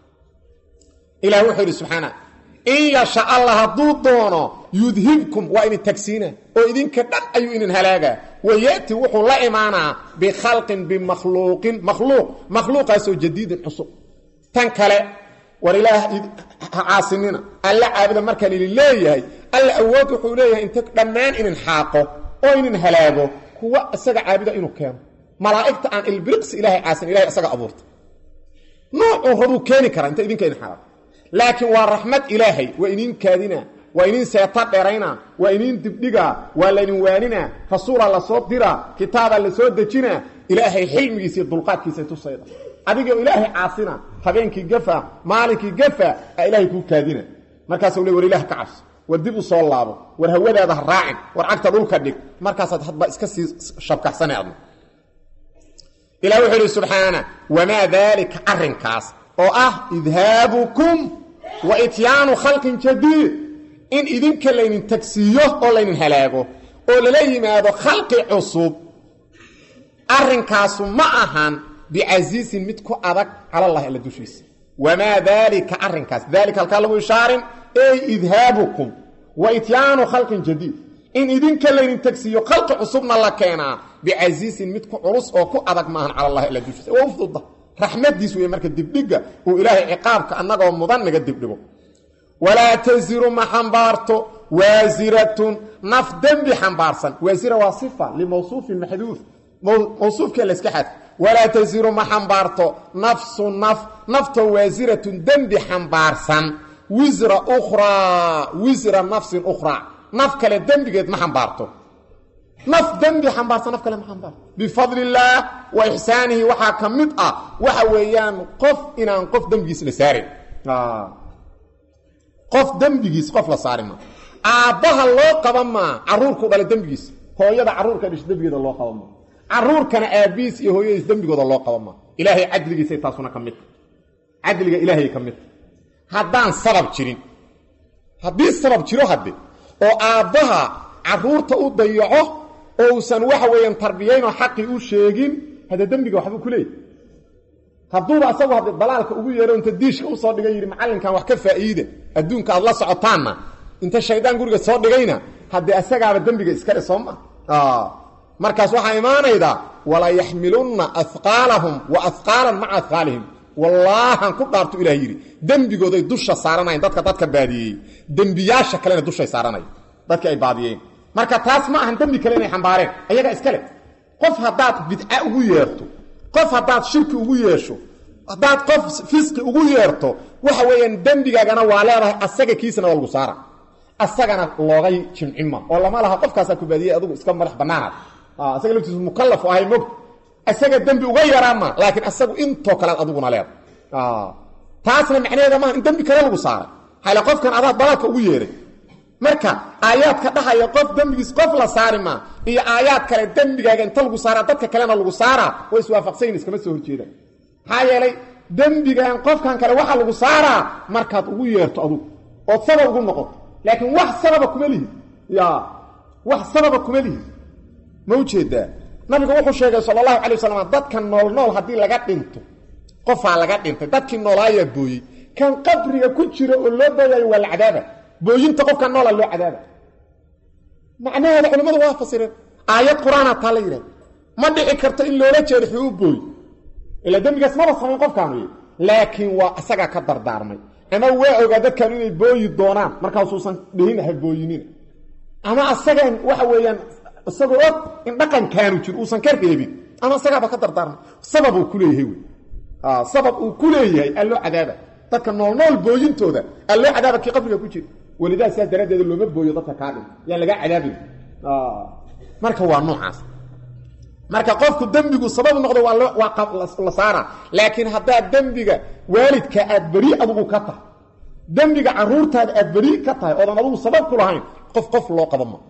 ilah wuxuu yidhi subxaana in yasha allah hadduu doono yudhibkum waa idin tagsiina oo idinka dhan ayuu idin halaagaa wayati wuxuu la imaanaa bikhalqin bimakhluuqin makhluuq makhluuqaasoo jadiidin cusub tan kale war ilaah ha caasinina alla caabuda marka lili leeyahay alla awood wuxuu leeyahay inta dhammaan inin xaaqo oo inin halaago kuwa isaga caabuda inuu keeno malaa'igta aan ilbiriqsi ilahay caasin ilahay isaga abuurta noocuu rabuu keeni karaa inta idinka idin xaaqo laakiin waa raxmad ilaahay waa iniin kaadina waa iniin seeta dherayna waa iniin dibdhiga waa laydin waanina rasuulaa lasoo dira kitaabaa lasoo dejina ilaahay xilmigiisa iyo dulqaadkiisa tusayda adigoo ilaahay caasina habeenkii gafa maalinkii gafa a ilaahay kuu kaadina markaasuu le war ilaah ka cabso war dib u soo laabo war hawadaada ha raacin war cagta dhulka dhig markaasaad hadba iska sii shabkaxsana adna ilah wuxuu idhi subxaana wamaa daalika arrinkaas oo ah idhaabukum wa ityaanu khalqin jadiid in idinka laydin tagsiiyo oo laydin halaago oo lala yimaado khalqi cusub arrinkaasu ma ahan bicasiisin mid ku adag calalahi alla dushiisa wamaa daalika arrinkaas daalika halkaa lagu ishaarin ey idhaabukum wa ityaanu khalqin jadiid in idinka laydin tagsiiyo khalqi cusubna la keenaa bicasiisin mid ku culus oo ku adag maahan calalahi alla dushiisa waa u fududa raxmadiis wey marka dibdhiga uu ilaahay ciqaabka annagoo mudan naga dibdhigo walaa tasiru ma xambaarto waasiratun naf dembi xambaarsan waasira waa sifa limawsuufin maxduuf mawsuufkee layska xad walaa tasiru ma xambaarto nafsu naf naftoo waasiratun dembi xambaarsan wisra ukhraa wisra nafsin ukhraa naf kale dembigeed ma xambaarto naf dembi xambaarta naf kale ma xambaarto bifadli illaah wa ixsaanihi waxaa ka mid ah waxa weeyaan qof inaan qof dembigiis la saarin qof dembigiis qof la saari maa aabbaha loo qaban maa caruurku dhala dembigiis hooyada caruurka dhish dembigeeda loo qaban maa caruurkana aabbihiis iyo hooyadiis dembigooda loo qaban maa ilaahay cadligiisay taasuna ka midta cadliga ilaahay ka midta haddaan sabab jirin haddii sabab jiro hadde oo aabbaha caruurta u dayaco oo uusan waxa weeyaan tarbiyaynoo xaqii u sheegin hadde dembiga waxbuu ku leeyahy hadduuba asagu hadde dalaalka ugu yeero inta diishka usoo dhigay yidhi macallinkan wax ka faa'iida adduunka aad la socotaanna inta shaydaan guriga soo dhigayna haddee asagaaba dembiga iskale soo ma markaas waxaa imaanaydaa walaa yaxmilunna ahqaalahum wa ahqaalan maca ahqaalihim wallaahan ku dhaartu ilah yidhi dembigooday dusha saaranayan dadka dadka baadiyeeyey dembiyaasha kalena dushay saaranayan dadkii ay baadiyeen marka taas ma ahan dembi kale inay xambaareen ayaga iskale qof haddaad bidca ugu yeerto qof haddaad shirki ugu yeesho haddaad qof fisqi ugu yeerto waxa weeyaan dembigaagana waa leedahay asaga kiisana waa lagu saara asagana loogay jimcima oo lama laha qofkaasaa ku baadiyey adugu iska madax bannaanaad asaga laftiisu mukallaf ahay mog isaga dembi uga yaraama laakiin asagu intoo kalead aduguna leeda taasna macnaheeda maaha in dembi kale lagu saaray hale qofkan adaa dalaalka ugu yeeray marka aayaadka dhahaya qof dembigiis qof la saari maa iyo aayaad kale dembigaaga inta lagu saaraa dadka kalena lagu saaraa way iswaafaqsanyin iskama soo horjeedaan maxaa yeelay dembigan qofkan kale waxaa lagu saaraa markaad ugu yeerto adugu ood sabab ugu noqoto laakiin wax sababa kuma lihid ya wax sababa kuma lihid ma ujeedaa nabigu wuxuu sheegay sal allahu calay wasalam dadka nool nool haddii laga dhinto qofaa laga dhintay dadkii noolaayaa booyey kan qabriga ku jira oo loo booyayo waa la cadaaba booyinta qofka noola loo cadaaba macnaheeda culimmadu waa fasireen aayad qur-aana taa la yidhahda ma dhici karto in loola jeedo xuu u booy ilaa dembigaas maba samayn qofkaanu y laakiin waa isagaa ka dardaarmay ama waa ogaa dadkan inay booyi doonaan markaasuusan dhihin ha booyinina ama asagaan waxa weeyaan isagoo og in dhaqankaanu jiro uusan ka reebin ama isagaaba ka dardaarmay sabab uu ku leeyahay wey sabab uu ku leeyahay alloo cadaaba dadka noolnool booyintooda alloo cadaaba kii qabriga ku jira welidaa sidaas daraaddeeda looma booyo dadka kaa dhin yaan lagaa cadaabin marka waa noocaas marka qofku dembigu sabab noqdo waa la saara laakiin haddaad dembiga waalidka aad beri adugu ka tahay dembiga caruurtaada aad beri ka tahay oodan adugu sabab ku lahayn qof qof loo qaba ma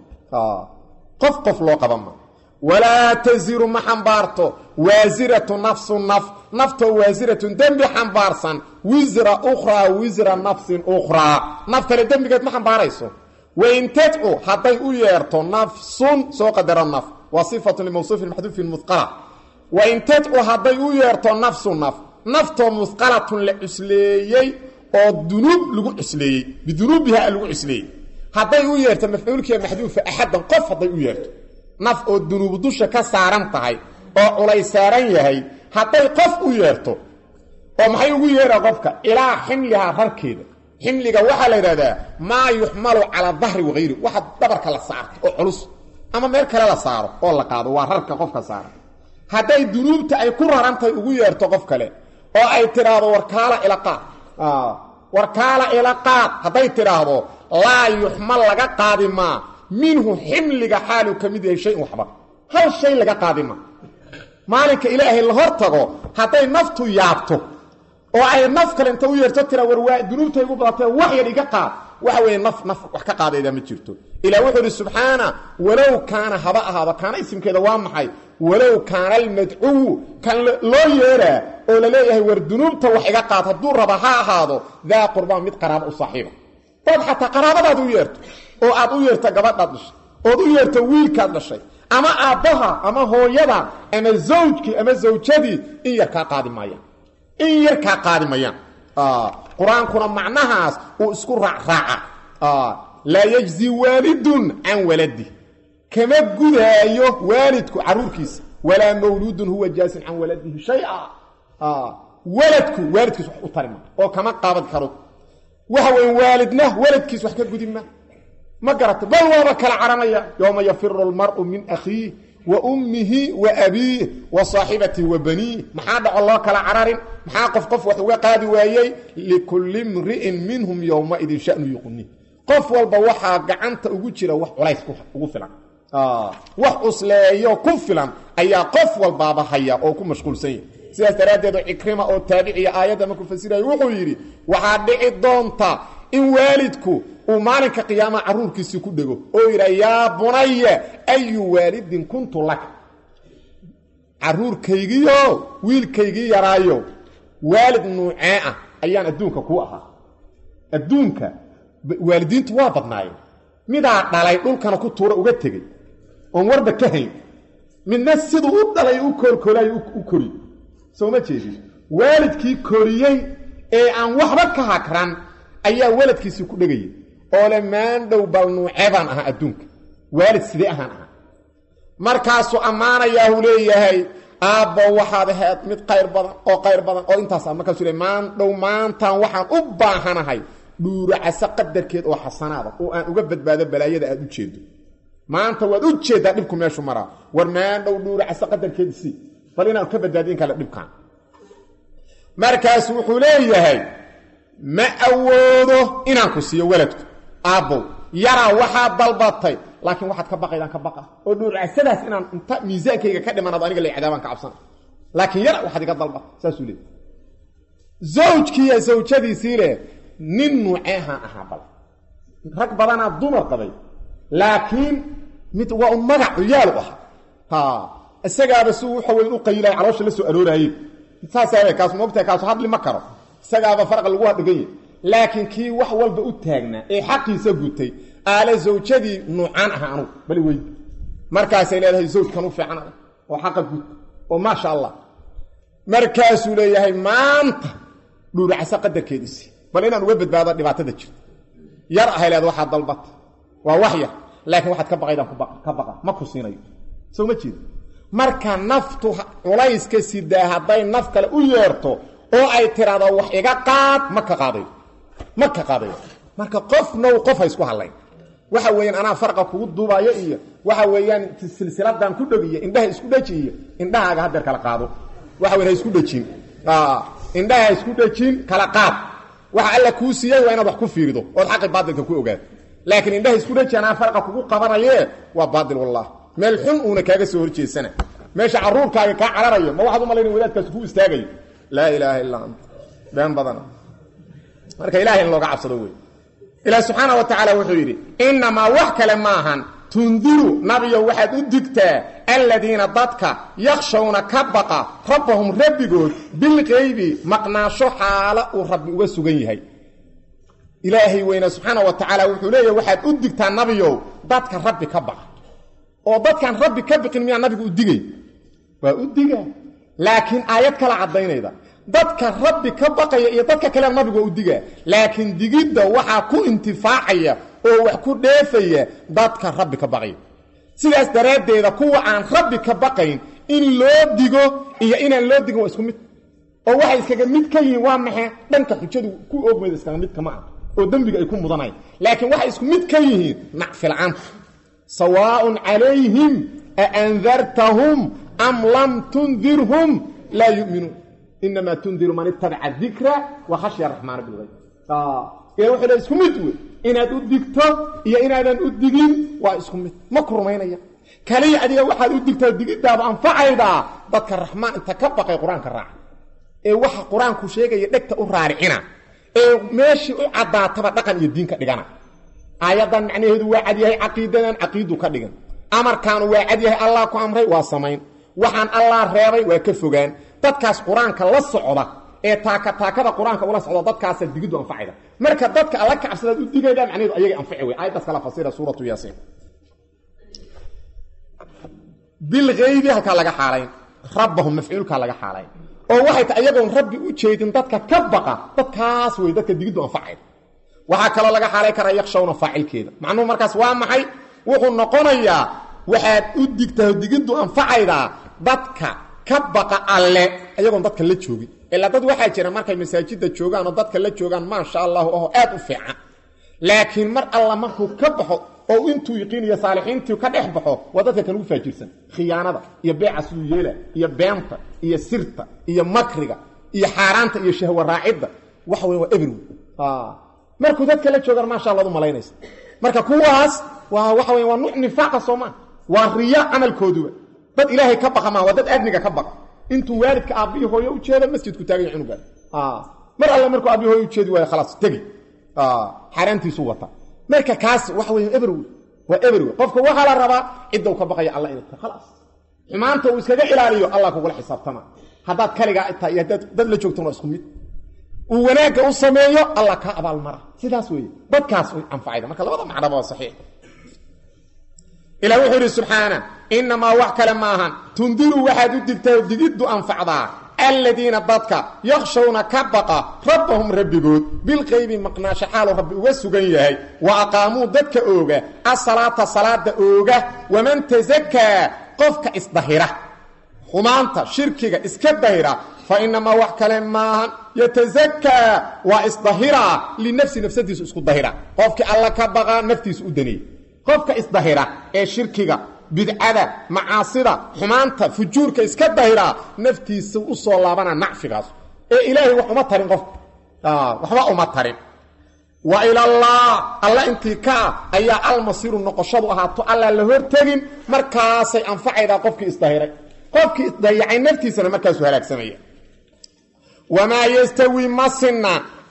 qof qof loo qaba ma walaa taziru ma xambaarto waasiratu nafsu naf naftoo waasiratun dembi xambaarsan wisra ukhraa wisra nafsin ukhraa naf kale dembigeed ma xambaarayso wain tadcu hadday u yeerto nafsun soo qadaro naf waa sifatu limawsuufin maxduufin muqala wain tadcu hadday u yeerto nafsu naf naftoo musqalatun la cusleeyey oo dunuub lagu cusleeyey bidunuubiha lagu cusleeyey hadday u yeerto mafcuulkiiya maxduufa axaddan qof hadday u yeerto naf oo dunuubu dusha ka saaran tahay oo culay saaran yahay hadday qof u yeerto oo maxay ugu yeeraa qofka ilaa ximlihaa rarkeeda ximliga waxaa la yidhahdaa maa yuxmalu calaa dahri wahayri waxa dabarka la saarto oo culus ama meel kale la saaro oo la qaado waa rarka qofka saara hadday dunuubta ay ku rarantahay ugu yeerto qof kale oo ay tidhaahdo warkaala ilaqaad warkaala ilaqaad hadday tidhaahdo laa yuxmal laga qaadi maa minhu ximliga xaaluu ka mid yahay shayin waxba hal shay laga qaadi maa maalinka ilaahay la hor tago hadday naftu yaabto oo ay naf kale inta u yeerto tira war waa dunuubtay ugu badatee wax yar iga qaad waxa weeye naf naf wax ka qaadayda ma jirto ilaa wuxuu idhi subxaana walow kaana haba ahaaba kaana isimkeeda waa maxay walow kaana almadcuwu kan loo yeeraa oo la leeyahay war dunuubta wax iga qaad hadduu raba ha ahaado daa qurbaan mid qaraabo u saaxiiba ood xataa qaraabadaad u yeerto oo aad u yeerto gabadhaad dhashay ood u yeerto wiilkaad dhashay ama aabbaha ama hooyada ama zawjkii ama zawjadii in yar kaa qaadi maayaan in yar kaa qaadi mayaan qur-aankuna macnahaas uu isku raacraaca laa yajzi waalidun can waladi kama gudaayo waalidku caruurkiisa walaa mawluudun huwa jaasin can waladihi shaya waladku waalidkiis wax u tarima oo kama qaabad karo waxa weyn waalidna waladkiis wax ka gudi ma ma garata bal waaba kala caranaya yowma yafiru almar'u min akhiih wa ummihi wa abiih wa saaxibatihi wa baniih maxaa dhaco loo kala cararin maxaa qof qof wax uga qaadi waayey likulli mri'in minhum yowmaidin shanu yuqni qof walba waxaa gacanta ugu jira wax culays ugu filan wax cusleeyo ku filan ayaa qof walbaaba haya oo ku mashquulsan yahy sidaas daraaddeed cikrima oo taabiciya aayadda markuu fasirayo wuxuu yidhi waxaa dhici doonta in waalidku uu maalinka qiyaamaha carruurkiisii ku dhego oo yidha yaa bunaya ayu waalidin kuntu laka carruurkaygiio wiilkaygii yaraayo waalid nuucee ah ayaan adduunka kuu ahaa adduunka waalidiintu waa badnaayeen midaa dhalay dhulkana ku tuura uga tegey oon warba ka hayn midna siduu u dhalay u koolkoolayo u koriy soo ma jeedin waalidkii koriyey ee aan waxba ka hakran ayaa waladkiisii ku dhegayay oo le maandhow bal nuucee baan ahaa adduunka waalid sidee ahaan ahaa markaasuu ammaanayaahu leeyahay aabbo waxaad ahayd mid qayr badan oo qayr badan oo intaas markaasuu le maandhow maantaan waxaan u baahanahay dhuuracase qadarkeed oo xasanaada oo aan uga badbaado balaayada aad u jeedo maanta waad u jeeddaa dhibku meeshu maraa war maandhow dhuuracase qadarkeed si bal inaan ka badbaadiyin kale dhibkaan markaasu wuxuu leeyahay ma awoodo inaan ku siiyo waladku aabbow yaraa waxaad dalbatay laakiin waxaad ka baqaydaan ka baqa oo dhuurcasadaas inaan inta miisaankayga ka dhimanaado aniga la cadaabaan ka cabsana laakiin yara waxaad iga dalba saasuu leey zawjkiiyo zawjadiisii leh nin nuuceehaan ahaa bal rag badanaa dumar qabay laakiin mid waa un magac cuyaalu ahaa ha isagaaba si waxa weyn u qayilaya caloosha la soo arooraayey saasaa kaas moogtahay kaasu hadli ma karo isagaaba farqa lagu hadhigan yahy laakiin kii wax walba u taagnaa ee xaqiisa gutay aale zawjadii nuucaan aha anugu bali weyd markaasay leedahay zawjkan u fiican adag oo xaqa gud oo maasha allah markaasuu leeyahay maanta dhuuracasa qadarkeediisi bal inaan uga badbaado dhibaatada jirta yar ahay leeda waxaad dalbata waa wax yar laakiin waxaad ka baqaydaan ka baqa ma ku siinayo soo ma jeeda marka naftu culayska sidaa hadday naf kale u yeerto oo ay tiraado wax iga qaad ma ka qaadayo ma ka qaadayo marka qofnow qof ha isku hadlayn waxa weeyaan anaa farqa kugu duubayo iyo waxa weeyaan silsiladan ku dhogiyo indhaha isku dheji iyo indhahaaga hadeer kala qaado waxa weyan ha isku dhejin indhaha ha isku dhejin kala qaad waxa alla kuu siiyey waa inaad wax ku fiirido ood xaqi baatilka ku ogaato laakiin indhaha isku dheji anaa farqa kugu qabanaye waa baatil wallah meel xun uuna kaaga soo horjeesana meesha caruurkaaga kaa cararayo ma waxaad u malayna wadaadkaas ku istaagayo laa ilaaha illaa anta been badana marka ilahay in looga cabsado wey ilaah subxaana wa tacaala wuxuu yidhi innamaa wax kale maahan tundiru nabiyow waxaad u digtaa aladiina dadka yakshawna ka baqa rabbahum rabbigood bilqaybi maqnaasho xaalo uu rabbi uga sugan yahay ilaahay weyne subxaana wa tacaala wuxuu leeyahy waxaad u digtaa nabiyow dadka rabbi ka baqa oo dadkaan rabbi ka biqin miyaa nabigu u digay waa u diga laakiin aayad kala caddaynayda dadka rabbi ka baqaya iyo dadka kale nabigu waa u digaa laakiin digidda waxaa ku intifaacaya oo wax ku dheefaya dadka rabbi ka baqaya sidaas daraaddeeda kuwa aan rabbi ka baqayn in loo digo iyo inaan loo digin waa isku mid oo waxay iskaga mid ka yihiin waa maxay dhanka xujadu ku oogmayda iskaga mid kama ah oo dembiga ay ku mudanayn laakiin waxay isku mid ka yihiin nacfilcaanta sawaaءun calayhim aandartahum am lam tundirhum laa yuminuun inamaa tundiru man itabaca dikra wa khashya raxmaana bilgayb ila wuxuu le isku mid wey inaad u digto iyo inaadan u digin waa isku mid ma ku rumaynaya kaliya adiga waxaad u digtaa digiddaaba anfacaydaa dadka raxmaan inta ka baqay qur-aanka raaca ee waxa qur-aanku sheegaya dhegta u raaricina ee meeshii u caddaataba dhaqan iyo diin ka dhigana aayaddan macnaheedu waa cadyahay caqiidadan caqiidu ka dhigan amarkaanu waa cadyahay allah ku amray waa samayn waxaan allah reebay waa ka fogaan dadkaas qur-aanka la socda ee taaka taakada qur-aanka ula socda dadkaasa digiddu anfacayda marka dadka alla ka cabsadaad u digayda macnaheedu ayagay anfaci wey aayaddaas kala fasira suuratu yaasiin bilgaybi halkaa laga xaalayn rabbahum mafcuulkaa laga xaalayn oo waxay tahay iyagoon rabbi u jeedin dadka ka baqa dadkaas wey dadka digiddu anfacayda waxaa kaloo laga xaalay karaa yakshawna faacilkeeda macnuhu markaas waa maxay wuxuu noqonayaa waxaad u digtaa digiddu anfacaydaa dadka ka baqa alle ayagoon dadka la joogin ilaa dad waxaa jira markay masaajidda joogaan oo dadka la joogaan maasha allahu aho aad u fiican laakiin mar alla markuu ka baxo oo intuu yiqiiniyo saalixiintii ka dhex baxo waa dadka kan ugu faajirsan khiyaanada iyo beeca siduu yeela iyo beenta iyo sirta iyo makriga iyo xaaraanta iyo shahwa raacidda waxa weya waa every markuu dadka la joogaan maasha allad u malaynaysa marka kuwaas waa waxa weya waa nuuc nifaaqa soomaa waa riya camalkooduba dad ilaahay ka baqa maa waa dad adniga ka baqa intuu waalidka aabbihi hooyo u jeedo masjidku taaganya cunuga mar alle markuu aabbihi hooyo ujeedi waayo khalaas tegi xaaraantiisuu wata marka kaas waxa weya every waa every qofka waxaa la rabaa cidda u ka baqaya alla inay ta khalaas xumaanta uu iskaga ilaaliyo allah kugula xisaabtama haddaad kaligaa tahay iyo haddaad dad la joogtan waa isku mid uu wanaagga u sameeyo allah kaa abaalmara sidaas weeye dadkaas way anfacayda marka labada macnaba waa saxiix ilah wuxuu yidhi subxaana innamaa wax kale maahan tundiru waxaad u digtaa digiddu anfacdaa aladiina dadka yakshawna ka baqa rabbahum rabbigood bilqaybi maqnaasho xaalu rabbi uga sugan yahay wa aqaamuu dadka ooga asalaata salaada ooga waman tasakaa qofka isdahira xumaanta shirkiga iska dahira fa inamaa wax kale maahan yatasakaa waa isdahiraa linafsi nafsadiisu isku dahira qofkii alla ka baqaa naftiisu u daneey qofka isdahira ee shirkiga bidcada macaasida xumaanta fujuurka iska dahiraa naftiisa u soo laabana nacfigaas ee ilaahay wax uma tarin qofka waxba uma tarin wa ilallah alla intii ka ah ayaa almasiiru noqoshadu ahaato alla la hortegin markaasay anfacaydaa qofkii isdahiray qofkii isdayacay naftiisana markaasuu halaagsamaya wamaa yastawi ma sinna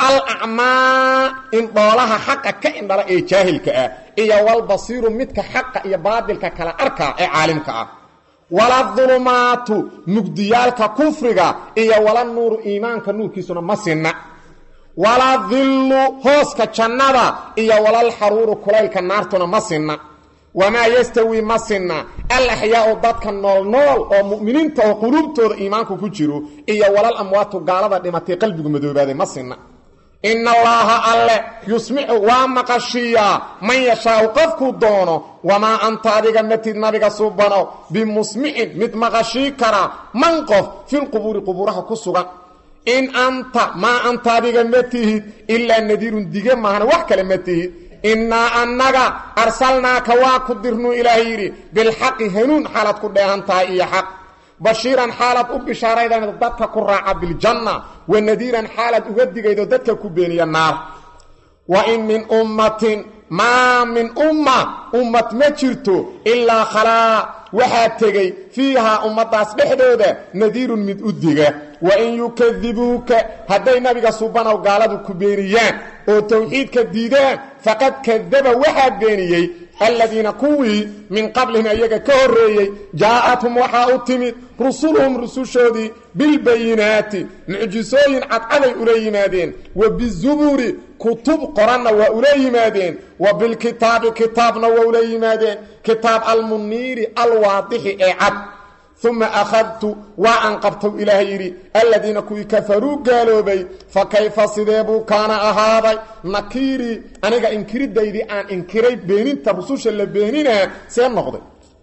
alacmaa indhoolaha xaqa ka indhala ee jaahilka ah iyo walbasiiru midka xaqa iyo baadilka kala arkaa ee caalimka ah wala dulumaatu mugdiyaalka kufriga iyo wala nuuru iimaanka nuurkiisuna ma sinna wala dillu hooska jannada iyo walalxaruuru kulaylka naartuna ma sinna wamaa yastawi ma sinna alaxyaau dadka noolnool oo mu'miniinta oo quluubtooda iimaanku ku jiro iyo walal amwaatu gaalada dhimatay qalbigu madoobaaday ma sinna ina allaaha alle yusmicu waa maqashiiyaa man yashaau qofkuu doono wamaa anta adiga matid nabiga subano bimusmicin mid maqashii kara man qof filqubuuri qubuuraha ku sugan in anta maa anta adiga ma tihid ilaa nadiirun dige maahana wax kale ma tihid innaa annaga arsalnaaka waa ku dirnuu ilaahay yidhi bilxaqi hanuun xaalaad ku dheehan tahay iyo xaq bashiiran xaalaad u bishaaraydana dadka ku raaca biljanna wa nadiiran xaalaad uga digaydo dadka ku beeniya naar wa in min ummatin maa min umma ummad ma jirto ilaa khalaa waxaa tegey fiihaa ummaddaas dhexdooda nadiirun mid u diga wa in yukadibuuka hadday nabiga subanow gaaladu ku beeniyaan oo tawxiidka diidaan faqad kadaba waxaa beeniyey aladiina kuwii min qablihim ayaga ka horreeyey jaa'athum waxaa u timid rusuluhum rusushoodii bilbayinaati mucjisooyin cadcaday ula yimaadeen wa bizuburi kutub qoranna waa ula yimaadeen wa bilkitaabi kitaabna waa ula yimaadeen kitaab almuniiri alwaadixi ee cad uma akhadtu waa an qabtow ilaahay yidhi aladiina kuwii kafaruu gaaloobay fa kayfa sidee buu kaana ahaaday nakiirii aniga inkiridaydii aan inkiray beeninta rususha la beeninaa see noqday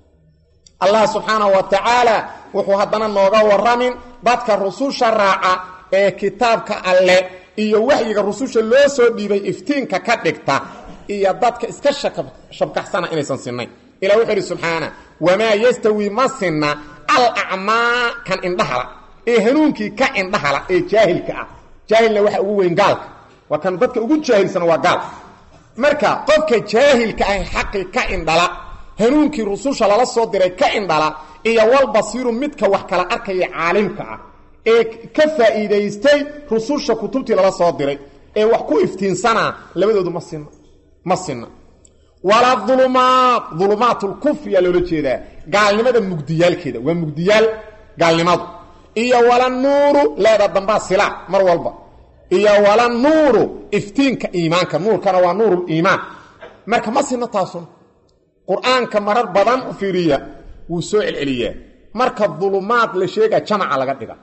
allah subxaanahu wa tacaala wuxuu haddana nooga warramin dadka rususha raaca ee kitaabka alle iyo waxyiga rususha loo soo dhiibay iftiinka ka dhigta iyo dadka iska shabkaxsana inaysan sinnayn ilah wuxuu idhi subxaana wamaa yastawi ma sinna alacmaa kan indhahala ee hanuunkii ka indhahala ee jaahilka ah jaahilna waxa ugu weyn gaalka waa kan dadka ugu jaahilsana waa gaal marka qofka jaahilka ah xaqii ka indhala hanuunkii rususha lala soo diray ka indhala iyo walbasiiru midka wax kala arkaya caalimka ah ee ka faa'iidaystay rususha kutubtii lala soo diray ee wax ku iftiinsanaa labadoodu ma sinna ma sinna walaa ulumaat ulumaat lkufriyaa loola jeedaa gaalnimada mugdiyaalkeeda waa mugdiyaal gaalnimadu iyo wala nuuru leeda dambaa sila mar walba iyo wala nuuru iftiinka iimaanka nuurkana waa nuuruliimaan marka ma sinna taasun qur-aanka marar badan u fiiriya wuu soo celceliyaa marka dulumaad la sheegaa jamaca laga dhiga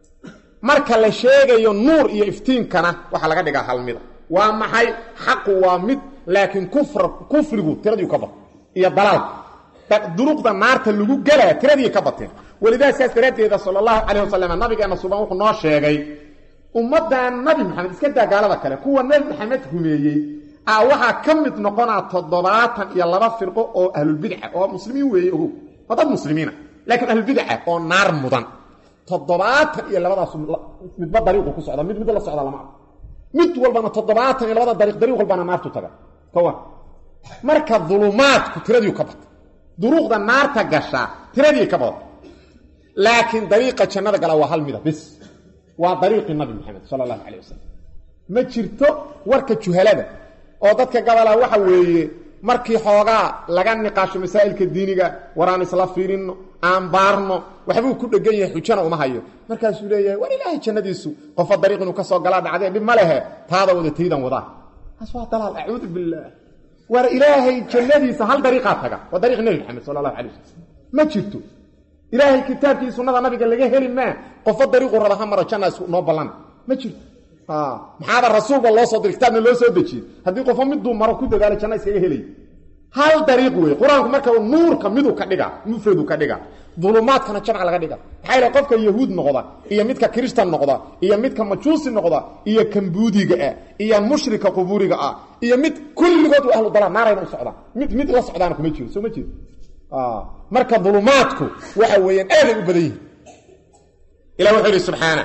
marka la sheegayo nuur iyo iftiinkana waxaa laga dhigaa halmida waa maxay xaqu waa mid laakiin kufrigu tiradii ka bat iyo dalaalka duruqda naarta lagu gelaa tiradii ka bateen walidaa saas daraaddeeda sal allahu calayh wasalam nabigeena suban wuxuu noo sheegay ummaddan nabi maxamed iska daa gaalada kale kuwa nabi maxamed rumeeyey a waxaa ka mid noqonaa toddobaatan iyo laba firqo oo ahlulbidca oo muslimiin weeye ogow waa dad muslimiina laakiin ahlulbidca oo naar mudan toddobaatan iyo labadaas midba dariiqu ku socda mid mid la socda lama mid walbana toddobaatan iyo labada dariiq dariiq walbana naartu taga ka war marka dulumaadku tiradii ka bata duruuqda naarta gashaa tiradii ka bada laakiin dariiqa jannada gala waa hal mida bis waa dariiqii nabi maxamed sala allahu calayh wasalam ma jirto warka juhalada oo dadka gabalaa waxa weeye markii xoogaa laga niqaasho masaa'ilka diiniga waraan isla fiirinno aan baarno waxbuu ku dhegan yahay xujana uma hayo markaasuu leeyahay war ilaahay jannadiisu qofa dariiq inuu ka soo galaa dhacdee dhib ma lehe taada wada taydan wadaa taas waa dalaal acuudu billaah war ilaahay jannadiisa hal dariiqaa taga waa dariiq nebi maxamed sala allahu calay wasalam ma jirto ilaahay kitaabkii sunnada nabiga laga heli maa qofo dariiqu raba ha maro janna isku noo ballan ma jirto maxaaba rasuulba loo soo diray kitaabna loo soo dejiyey haddii qofo miduu maro ku dadaalo janna iskaga helay hal dariiq wey qur-aanku marka nuurka miduu ka dhiga mufradu ka dhiga dulumaadkana jamc laga dhiga maxaa yidhaha qofka yahuud noqda iyo midka kristan noqda iyo midka majuusi noqda iyo kambuudiga ah iyo mushrika qubuuriga ah iyo mid kulligood waa ahlu dalaa naarayna u socdaan mid mid la socdaana kuma jiro soo ma jeedo marka dulumaadku waxa weeyaan aaday u badan yihin ilah wuxuu yidhi subxaana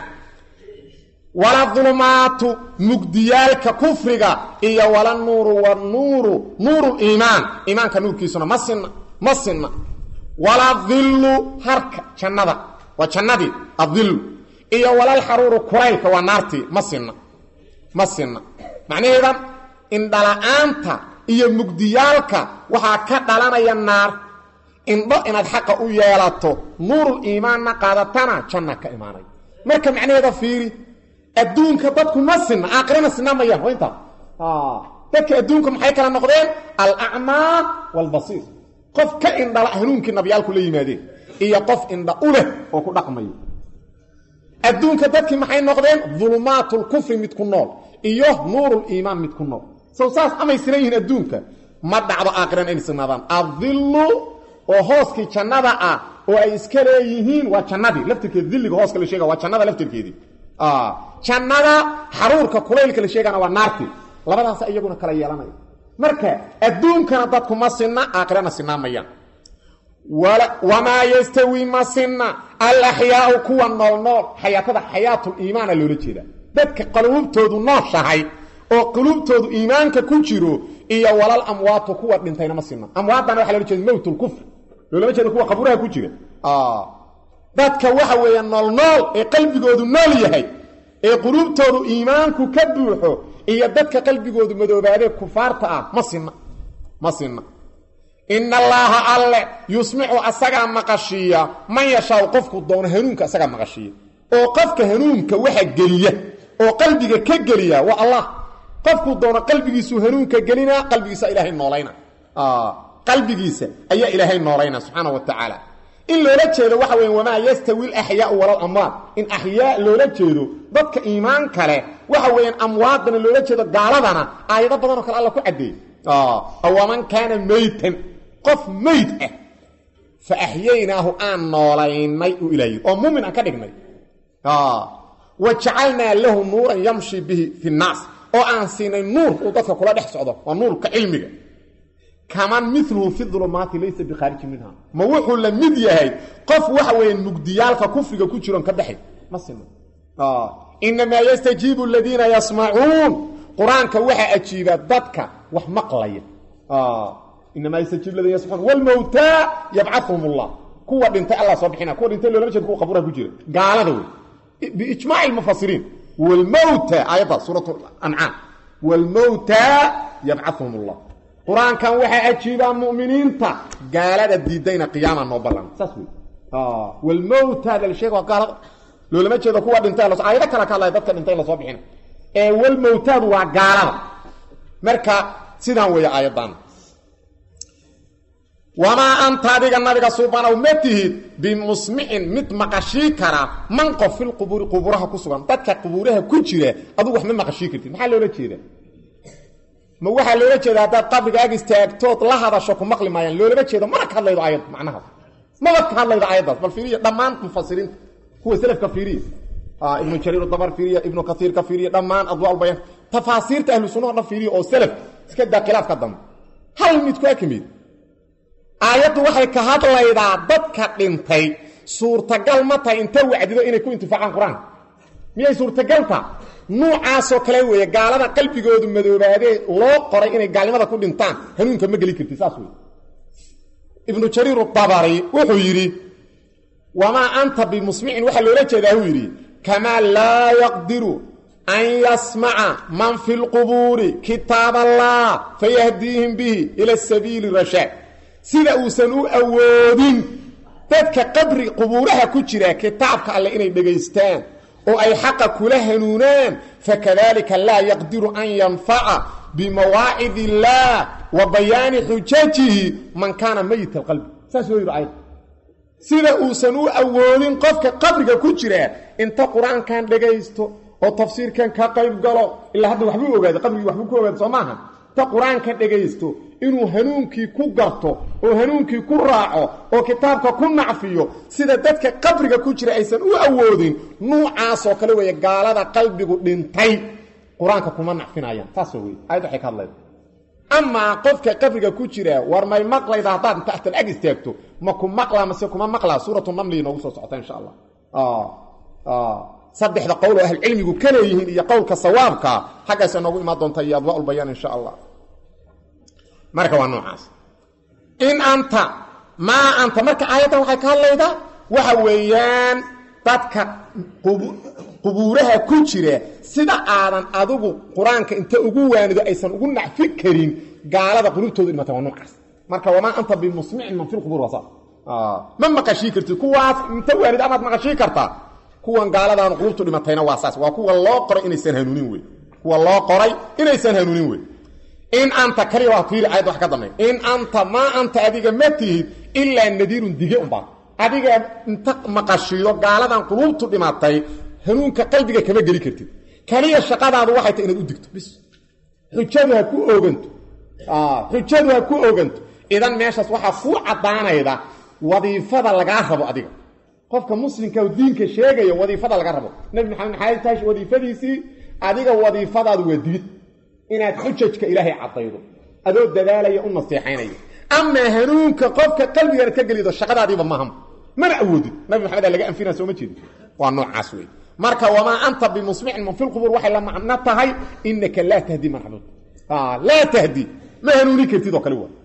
wala dulumaatu mugdiyaalka kufriga iyo wala nuuru wanuuru nuuru liimaan iimaanka nuurkiisuna ma sinna ma sinna wala dillu harka jannada waa jannadii adillu iyo walalxaruuru kuraylka waa naartii ma sinna ma sinna macnaheeda indhala-aanta iyo mugdiyaalka waxaa ka dhalanaya naar indho inaad xaqa u yeelato nuurul iimaanna qaadatana janna ka imaanaya marka macnaheeda fiiri adduunka dadku ma sinna aakhirana sinaa mayaan waa intaa dadka adduunka maxay kala noqdeen alacmaa waalbasiir qof ka indhala hanuunkii nabyaalku la yimaadeen iyo qof indha u leh oo ku dhaqmaya adduunka dadkii maxay noqdeen dulumaatlkufri mid ku nool iyo nuuruliimaan mid ku nool sow saas amay sinan yihiin adduunka ma dhacdo aakhirana inay sinaadaan adillu oo hooskii jannada ah oo ay iska leeyihiin waa jannadii laftirkeedi dilliga hooska la sheega waa jannada laftirkeedii jannada xaruurka kulaylka la sheegana waa naartii labadaas iyaguna kala yeelanaya marka adduunkana dadku ma sinna aakhirana sinaa mayaan wamaa yastawi ma sinna alaxyaau kuwa noolnool xayaatada xayaatuliimaana loola jeeda dadka quluubtoodu nooshahay oo quluubtoodu iimaanka ku jiro iyo walal amwaatu kuwa dhintayna ma sinna amwaadana waxa loola jeeda mowtlkufr loolama jeeda kuwa qabuuraha ku jira dadka waxa weeye noolnool ee qalbigoodu nool yahay ee quluubtoodu iimaanku ka buuxo iyo dadka qalbigoodu madoobaadee kufaarta ah ma sinna ma sinna ina allaaha alle yusmicu asagaa maqashiiya man yashaau qofku doono hanuunka asagaa maqashiiya oo qofka hanuunka waxa geliya oo qalbiga ka geliya waa allah qofkuu doono qalbigiisuu hanuunka gelinaa qalbigiisa ilaahay noolayna qalbigiisa ayaa ilaahay noolayna subxaana wa tacaala in loola jeedo waxa weya wamaa yastawi alaxyaau walal amwaad in axyaa loola jeedo dadka iimaan kale waxa weeyaan amwaadana loola jeedo gaaladana aayado badanoo kale alla ku caddeeyey awaman kaana meytan qof meyd ah fa axyaynaahu aan noolaynay u ilaayi oo muumin aan ka dhignay wa jacalnaa lahu nuuran yamshi bihi fi nnaas oo aan siinay nuur uu dadka kula dhex socdo waa nuurka cilmiga kaman miluhu fi ulumaati laysa bikhaarijin minha ma wuxuu la mid yahay qof waxa weeye mugdiyaalka kufriga ku jiroon ka baxay ma sino inamaa yastajiibu aladiina yasmacuun qur-aanka waxaa ajiiba dadka wax maqlaya inamaa yastajiib ladina yasmacuun wlmowtaa yabcahum allah kuwa dhintay allah soo bixina kuwa dhintay loolama jeed kuwa qabuuraha ku jira gaalada wey biijmaaci lmufasiriin wlmowta aayadda suurat ancaam wlmowtaa yabcahum allah qur-aankan waxaa ajiibaa muminiinta gaalada diidayna qiyaama noo ballan saas wey walmowtaada la sheega waa gaalada loolama jeedo kuwa dhintay aayado kale ka hadlaya dadka dhintay lasoo bixina ee walmowtaadu waa gaalada marka sidaan weeye aayaddan wamaa anta adiga nabiga subanow ma tihid bimusmicin mid maqashii kara man qof filqubuuri quburaha ku sugan dadka qubuuraha ku jira adugu wax ma maqashii kartid maxaa loola jeeda ma waxaa loola jeeda haddaad qabriga ag istaagtood la hadasho ku maqli maayaan loolama jeedo mana ka hadlaydo aayad macnahaas maba ka hadlaydo aayaddaas bal fiiriya dhammaan mufasiriinta kuwa selafka fiiriya ibnu jariir dabar fiiriya ibnu kasiirka fiiriya dhammaan adwaa bayaan tafaasiirta ahlu sunnaha dhan fiiriya oo selaf iska daa khilaafka dambe hal mid ku akimid aayaddu waxay ka hadlaydaa dadka dhintay suurtagal ma tahay inta wacdido inay ku intifaacaan qur-aanka miyay suurtagalta nuucaasoo kale weeye gaalada qalbigoodu madoobaadee loo qoray inay gaalnimada ku dhintaan hanuunka ma geli karti saas wey ibnu jariir dabari wuxuu yidhi wamaa anta bimusmicin waxaa loola jeedaa uu yidhi kamaa laa yaqdiru an yasmaca man fi lqubuuri kitaab allah fayahdiihim bihi ila sabiili rashaad sida uusan u awoodin dadka qabri qubuuraha ku jira kitaabka alle inay dhegaystaan oo ay xaqa kula hanuunaan fakadalika laa yaqdiru an yanfaca bimawaacid illaah wa bayaani xujajihi man kaana mayit alqalbi saas woo yidhi ayad sida uusan u awoodin qofka qabriga ku jira inta qur-aankan dhegaysto oo tafsiirkan ka qayb galo ilaa hadda waxbuu ogaaday qabrigii waxbuu ku ogaaday soo maaha inta qur-aanka dhegaysto inuu hanuunkii ku garto oo hanuunkii ku raaco oo kitaabka ku nacfiyo sida dadka qabriga ku jira aysan u awoodin nuucaasoo kale weeye gaalada qalbigu dhintay qur-aanka kuma nacfinayaan taasoo wey ayad waxay ka hadlayda amaa qofka qabriga ku jira war may maqlayda haddaad inta ahtal ag istaagto ma ku maqlaa mase kuma maqlaa suuratu namli inoogu soo socota insha allah saddexda qowl oo ahlcilmigu ka leeyihiin iyo qowlka sawaabka xaggaasa noogu imaan doonta iyo adwaa ulbayaan insha allah marka waa noocaas in anta maa anta marka aayaddan waxay ka hadlaydaa waxa weeyaan dadka qubuuraha ku jira sida aadan adigu qur-aanka inta ugu waanido aysan ugu nacfi karin gaalada qulubtoodu dhimata waa noocaas marka wamaa anta bimusmicin man fi lqubuur waa saas ma maqashii kartid kuwaas inta waanid amaad maqashii kartaa kuwan gaaladaan qulubtu dhimatayna waa saas waa kuwa loo qoray inaysan hanuunin wey kuwa loo qoray inaysan hanuunin wey in anta kaliya waa fiiri ayad wax ka dambeey in anta maa anta adiga ma tihid ilaa nadiirun dige unbaa adiga inta maqashiyo gaaladan qulubtu dhimatay hanuunka qalbiga kama geli kartid kaliya shaqadaadu waxay tahay inaad u digto bis xujadu ha ku ooganto xujadu ha ku ooganto idan meeshaas waxaa kuu caddaanayda wadiifada lagaa rabo adiga qofka muslimka oo diinka sheegaya wadiifada laga rabo nabi maxamed maxay tahay wadiifadiisii adiga wadiifadaadu waa digid inaad xujajka ilaahay caddaydo adoo dadaalaya u naseexaynaya amaa hanuunka qofka qalbigaana ka gelido shaqadaadiiba maham mana awoodid nabi maxamed aa laga anfinaa sooma jeedi waa noocaas wey marka wamaa anta bimusmicin man fi lqubuur waxay la macno tahay inaka laa tahdi man xabuud laa tahdi ma hanuuni kartid oo kale wa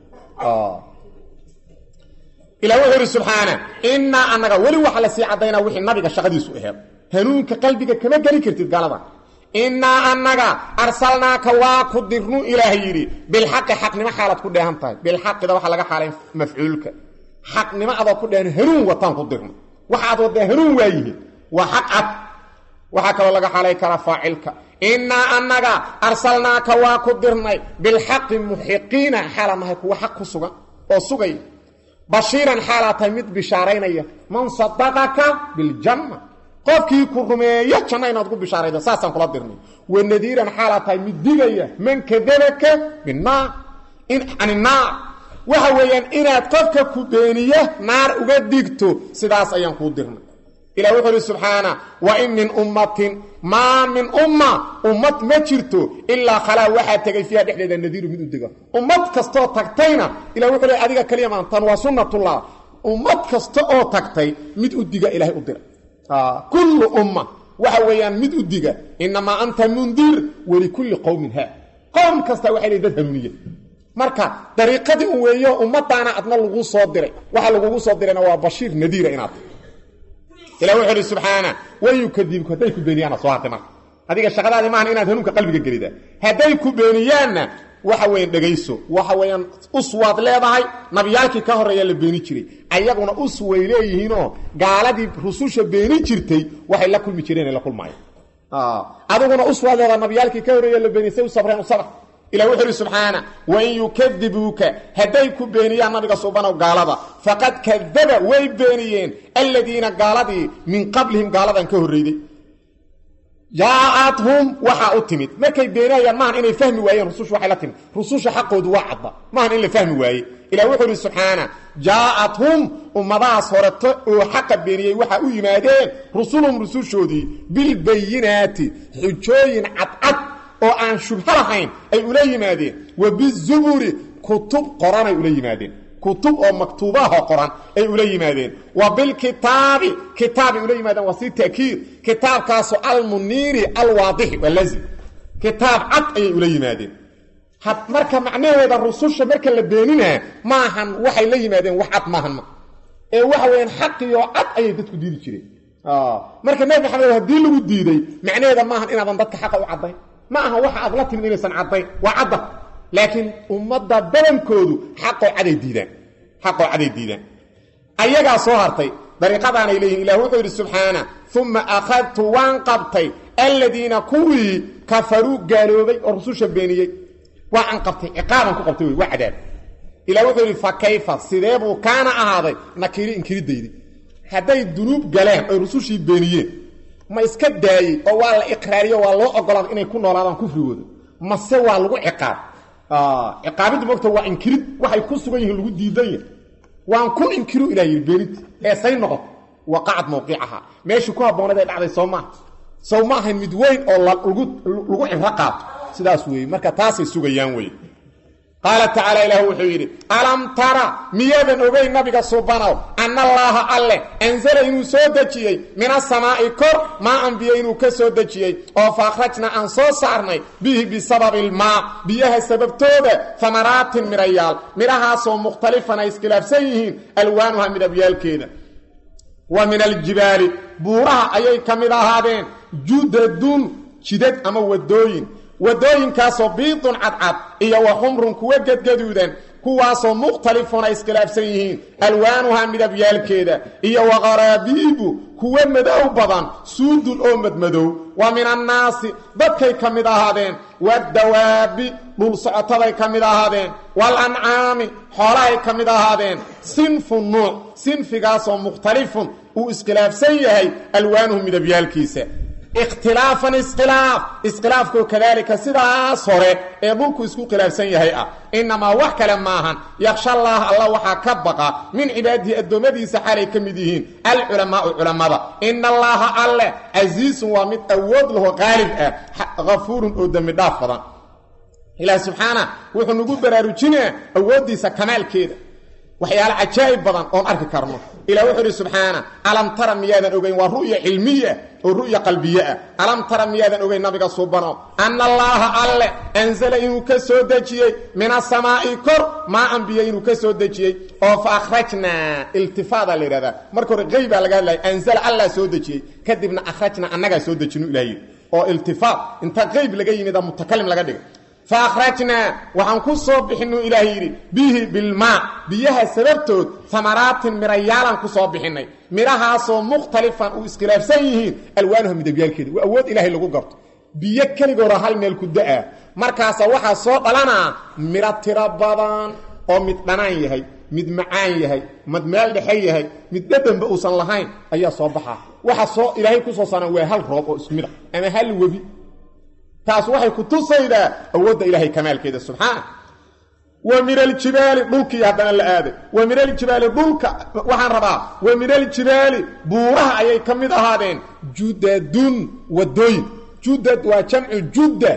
ilah wuxuu yidhi subxaana innaa annaga weli waxa la sii caddaynaa wixii nabiga shaqadiisu aheed hanuunka qalbiga kama geli kartid gaalada innaa annaga arsalnaaka waa ku dirnu ilaah yidhi bilxaqi xaqnimo xaalaad ku dheehan tahay bilxaqida waxaa laga xaalay mafcuulka xaqnimo adoo ku dheehan hanuun wataan ku dirno waxaad waddaa hanuun waayihiin waa xaq cad waxaa kaloo laga xaalay karaa faacilka innaa annaga arsalnaaka waa ku dirnay bilxaqi muxiqiina xaalaan nahay kuwa xaq ku sugan oo sugay bashiiran xaalaa tahay mid bishaaraynaya man sadaqaka biljanna qofkii ku rumeeyo janno inaad ku bishaaraydo saasaan kula dirnay wa nadiiran xaalaa tahay mid digaya man kadabaka binnaar can innaar waxa weeyaan inaad qofka ku beeniya naar uga digto sidaas ayaan kuu dirnay ilah wuxuu uhi subxaana wa in min ummatin maa min umma ummad ma jirto ilaa khalaa waxaa tegay fiiha dhexdeeda nadiiru mid u diga ummad kastoo tagtayna ilah wuxuu le adiga kaliya maantan waa sunnatullah ummad kasta oo tagtay mid u diga ilahay u dira kullu umma waxa weeyaan mid u diga inamaa anta mundir walikulli qowmin ha qowm kasta waxay leey dad hanuuniya marka dariiqadii un weeyo ummadaana adna lagu soo diray waxa lagugu soo dirayna waa bashiir nadiira inaad ilah wuxuu uhi subxaana wayukadibku hadday ku beeniyaanna soo hartay marka adiga shaqadaadi maahan inaad hanuunka qalbiga gelida hadday ku beeniyaanna waxa weyan dhegayso waxa weeyaan uswaad leedahay nabiyaalkii ka horreeya la beeni jiray ayaguna us way leeyihiinoo gaaladii rususha beeni jirtay waxay la kulmi jireen la kulmaayo adiguna uswaad leedahay nabiyaalkii ka horreeya la beeni say u sabreen u sabr ilah wuxuu uhi subxaana wain yukadibuuka hadday ku beeniyaan nabiga subanow gaalada faqad kadaba way beeniyeen aladiina gaaladii min qablihim gaaladan ka horreyday jaacathum waxaa u timid markay beenayaan maahan inay fahmi waayeen rususha waxay la timid rususha xaqoodu waa cadda maahan in la fahmi waaye ilah wuxuu uhi subxaana jaacathum ummadahaas horeto oo xaqa beeniyey waxaa u yimaadeen rusulhum rusushoodii bilbayinaati xujooyin cadcad oo aan shubho lahayn ay ula yimaadeen wa bizuburi kutub qoranay ula yimaadeen kutub oo maktuubaho qoran ay ula yimaadeen wa bilkitaabi kitaabay ula yimaadeen waa si ta'kiid kitaabkaasoo almuniiri alwaadixi waa lazim kitaab cad ayay ula yimaadeen marka macnaheeda rususha marka la beeninaa maahan waxay la yimaadeen wax cad maahan ma ee waxa weyaan xaqiyo cad ayay dadku diidi jireen marka nebi maxamed haddii lagu diiday macnaheeda maahan inaadan dadka xaqa u caddayn ma aha waxa aad la timid inaysan caddayn waa cadda laakiin ummadda badankoodu xaqoo caday diidaan xaqoo caday diidaan ayagaa soo hartay dariiqadaanay leeyihin ilah wuxuu yidhi subxaana uma akhadtu waan qabtay aladiina kuwii kafaruu gaaloobay oo rususha beeniyey waa aan qabtay ciqaaban ku qabtay wey waa cadaab ilah wuxuu yidhi fa kayfa sidee buu kaana ahaaday nakiri inkiridaydi hadday dunuub galeen oy rusushii beeniyeen ma iska daayey oo waa la iqraariyo waa loo ogolaaday inay ku noolaadaan kufrigooda mase waa lagu ciqaab ciqaabiddu mogta waa inkirid waxay ku sugan yihiin lagu diidan yahay waan ku inkiru ilah yidhi beeninta ee say noqoto waqacad mawqicaha meeshii ku habboonayd ay dhacday soo maaha sow ma ahayn mid weyn oo lagu cibro qaato sidaas weeye marka taasay sugayaan weye qaala tacaala ilaah wuxuu yidhi alam tara miyaadan ogeyn nabiga subanow anna allaaha alleh ansala inuu soo dejiyey min asamaa'i kor maa an biyo inuu ka soo dejiyey oo fa akhrajna aan soo saarnay bihi bisababi ilmaa biyaha sababtooda hamaraatin midhayaal midhahaasoo mukhtalifan ay iskhilaafsan yihiin alwaanuha midabyaalkeeda wa min aljibaali buuraha ayay ka mid ahaadeen judadun jidad ama wadooyin wadooyinkaasoo biidun cadcad iyo wa xumrun kuwa gedgaduudan kuwaasoo mukhtalifun ay iskhilaafsan yihiin alwaanuha midabyaalkeeda iyo wa qaraabiibu kuwa madow badan suudun oo madmadow wa min annaasi dadkay ka mid ahaadeen waddawaabi dhul socotaday ka mid ahaadeen waalancaami xoolahay ka mid ahaadeen sinfu nuuc sinfigaasoo mukhtalifun uu iskhilaafsan yahay alwaanuhu midabyaalkiisa ikhtilaafan iskhilaaf iskhilaafkoo kadaalika sidaas hore ee dhulku isku khilaafsan yahay ah innamaa wax kale maahan yaksha allaah alla waxaa ka baqa min cibaadihi addoommadiisa xaalay ka mid yihiin alculamaau culammada ina allaaha alleh casiisun waa mid awood laho qaalib ah hafuurun oo dembi dhaaf badan ilaah subxaana wuxuu nagu baraarujinaa awooddiisa kamaalkeeda waxyaale cajaa'ib badan oon arki karno ilah wuxuu idhi subxaana alam tara miyaadan ogeyn waa ru'ya cilmiya oo ru'ya qalbiye ah alam tara miyaadan ogeyn nabiga suubano anna allaaha alle anzala inuu ka soo dejiyey min asamaa'i kor maa anbiya inuu ka soo dejiyey oo fa akhrajnaa iltifaadaa la yidhahdaa marka hore qeybaa laga hadlaya anzala allaa soo dejiyey kadibna akhrajnaa annagaa soo dejinu ilah yidhi oo iltifaat inta qeyb laga yimida mutakalim laga dhigay faakhrajnaa waxaan ku soo bixinuu ilaah yidhi bihi bilmaa biyaha sababtood hamaraatin midhayaalaan ku soo bixinnay midhahaasoo mukhtalifan uu iskhilaafsan yihiin alwaanuha midabyaalkeeda waa awood ilaahay lagu garto biyo keligoora hal meel ku da-a markaasa waxaa soo dhalanaa midho tiro badan oo mid dhanaan yahay mid macaan yahay mid meel dhexe yahay mid dhadhanba uusan lahayn ayaa soo baxaa waxa soo ilaahay kusoo saaraan waa hal roob oo isku mid a ama hal webi taas waxay ku tusaydaa awoodda ilaahay kamaalkeeda subxaana wa min aljibaali dhulkii haddana la aaday wa min aljibaali dhulka waxaan rabaa wa min aljibaali buuraha ayay ka mid ahaadeen judadun wadooyin judad waa jamcu judda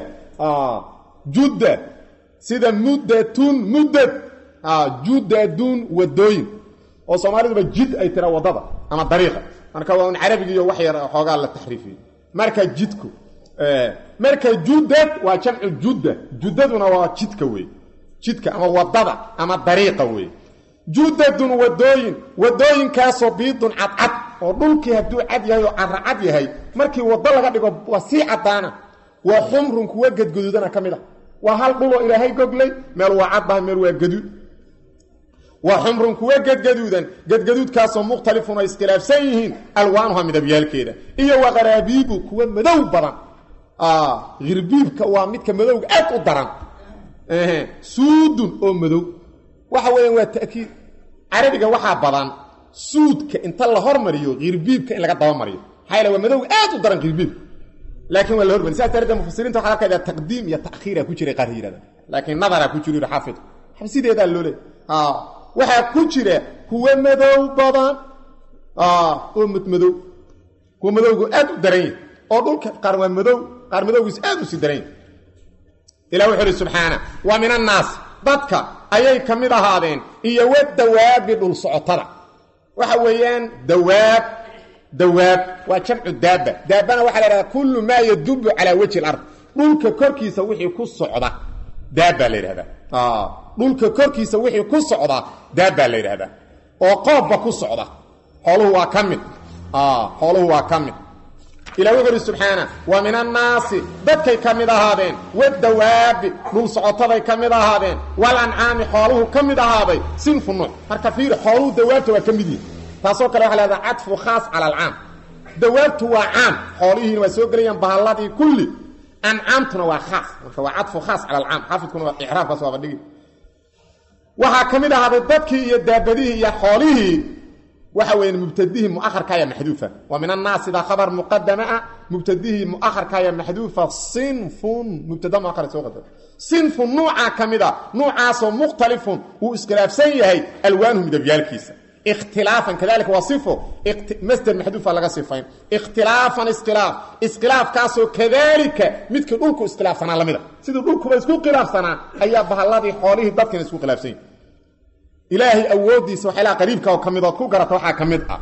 judda sida muddatun muddad judadun wadooyin oo soomaaliduba jid ay tira waddada ama dariiqa marka waa un carabigiiyo wax yar xoogaa la taxriifiyey marka jidku marka judad waa jamcu judda juddaduna waa jidka wey jidka ama wadada ama dariiqa wey judadun wadooyin wadooyinkaasoo biidun cadcad oo dhulkii hadduu cad yahay oo caracad yahay markii waddo laga dhigo waa sii caddaana waa xumrun kuwa gadgaduudana ka mid a waa hal dhuloo ilaahay goglay meel waa caddahay meel waa gaduud waa xumrun kuwa gadgaduudan gadgaduudkaasoo mukhtalifun ay iskhilaafsan yihiin alwaanuha midabyaalkeeda iyo wa qaraabiibu kuwa madow badan hirbiibka waa midka madowga aad u daran suudun oo madow waxa weeyaan waa ta'kiid carabiga waxaa badan suudka inta la hormariyo hirbiibka in laga dabamariyo maxaa yaele waa madowga aad u daran hirbiibka laakiin waa la hormariy sidaas darteed mufasiriinta waxaa arkaydaa taqdiim iyo ta'khiira ku jiray qaar yidhahda laakiin nadaraa ku jiro yidhi xaafid sideedaa loo leey waxaa ku jira kuwa madow badan oo madmadow kuwa madowgu aad u daran yahy oo dhulka qaar waa madow qaar madowgiis aad u sii daran yahy ilah wuxuu uhi subxaana wa min annaasi dadka ayay ka mid ahaadeen iyo wadawaabi dhul socotada waxa weeyaan dawaab dawaab waa jamcu daaba daabana waxaa la yhahdaa kullu maa yadubu calaa wajhi lard dhulka korkiisa wixii ku socda daabaa la yidhahdaa dhulka korkiisa wixii ku socda daabaa la yidhahdaa oo qoobba ku socda xooluhu waa ka mid xooluhu waa ka mid ilah wuxu uhi subxaana wa min annaasi dadkay ka mid ahaadeen wadawaabi dhul socotaday ka mid ahaadeen walancaami xooluhu ka mid ahaaday sinfu nuuc marka fiiri xooluhu dawaabta waa ka mid yihin taasoo kale waxa lahahdaa cadfu khaas cala alcaam dawaabtu waa caam xoolihiina waa soo gelayaan bahalladii kulli ancaamtuna waa khaas marka waa cadfu khaas cala alcaam xaafidkuna waa icraabkaas waaba dhigi waxaa ka mid ahaaday dadkii iyo daabadihii iyo xoolihii waxa weya mubtadihii muaharkaya maxduufa wa min annaas idaa khabar muqadama ah mubtadihii muaharkaya maxduufa sinfun mubtada muahar soo qadar sinfun nuucaa ka mid a nuucaasoo mukhtalifun uu iskhilaafsan yahay alwaanuhu midabyaalkiisa ikhtilaafan kadalika waa sifo masder maxduufa laga sifayn ikhtilaafan iskhilaaf iskhilaafkaasoo kadalika midkii dhulku iskhilaafsanaa lamida sidii dhulkuba isku khilaafsanaa ayaa bahalladii xoolihii dadkina isku khilaafsan yahi ilaahay awooddiisa waxyaalaha qariibka oo ka mid ood ku garata waxaa ka mid ah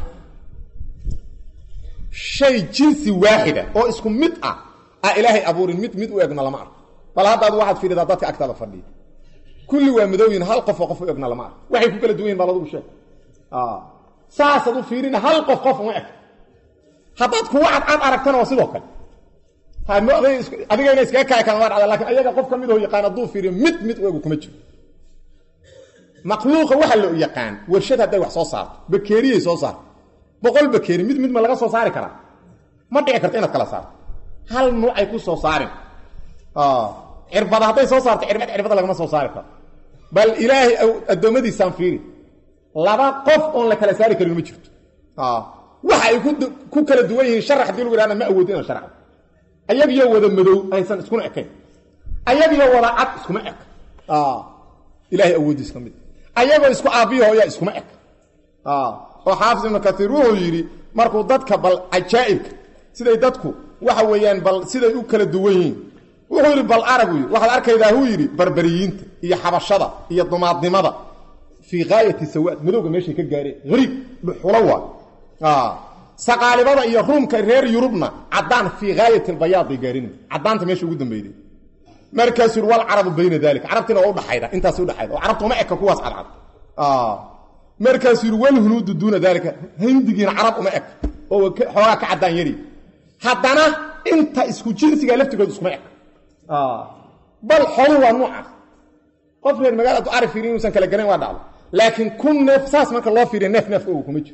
shay jinsi waaxida oo isku mid ah aa ilaahay abuurin mid mid u egna lama arko bal haddaad waxaad fiiridaa dadka agtaada fadhiya kulli waa madowyin hal qof oo qof u egna lama arko waxay ku kala duwan yihin bal adugu sheeg saasaad u fiirina hal qof qof uma eg haddaad kuwa cadcad aragtana waa sidoo kale adigayna iskaga kaaya kala waa dhacda lakin ayaga qof ka mid oo yaqaan hadduu fiiriyo mid mid u egu kuma jiro makhluuqa waxa loo yaqaan warshad hadday wax soo saarto bakeeriyay soo saarto boqol bakeeri mid mid ma laga soo saari karaa ma dhici karto inaad kala saarto hal nuucay ku soo saarin cirbada hadday soo saarto cirbad cirbada lagama soo saari karo bal ilaahay addoommadiisaan fiiri laba qof oon la kala saari karin ma jirto waxa ay ku kala duwan yihiin sharax hadii lagu yihahda ma awoodin inaan sharxdo ayagiyo wada madow aysan iskuna ekayn ayagiyo wada cad iskuma ek ilahay awooddiis ka mid ayagoo isku aabbiyo hooya iskuma eg oo xaafis ibnu kaiir wuxuu yidhi markuu dadka bal cajaa'ibka siday dadku waxa weeyaan bal siday u kala duwan yihiin wuxuu yidhi bal arag yii waxaad arkaydaa huu yidhi barberiyiinta iyo xabashada iyo dumaadnimada fii gaayati sawaad madowga meeshay ka gaareen hariib dhuxulo waa saqaalibada iyo ruumka reer yurubna caddaan fii gaayati albayaad bay gaarin caddaanta meesha ugu dambeyday markaasuu yidhi walcarabu bayna dalika carabtiina waa udhaxayda intaas udhaxayda oo carabta uma eka kuwaas cadcad markaasuu yidhi walhunuudu duuna daalika hindigiina carab uma eg oo xoogaa ka caddaan yari haddana inta isku jinsiga laftigood iskuma eg bal xolu waa nuucaas qof reer magaaladu ari fiiri inuusan kala garayn waa dhacdo laakiin kun neef saas marka loo fiiriya neef neefka ogu kuma jiro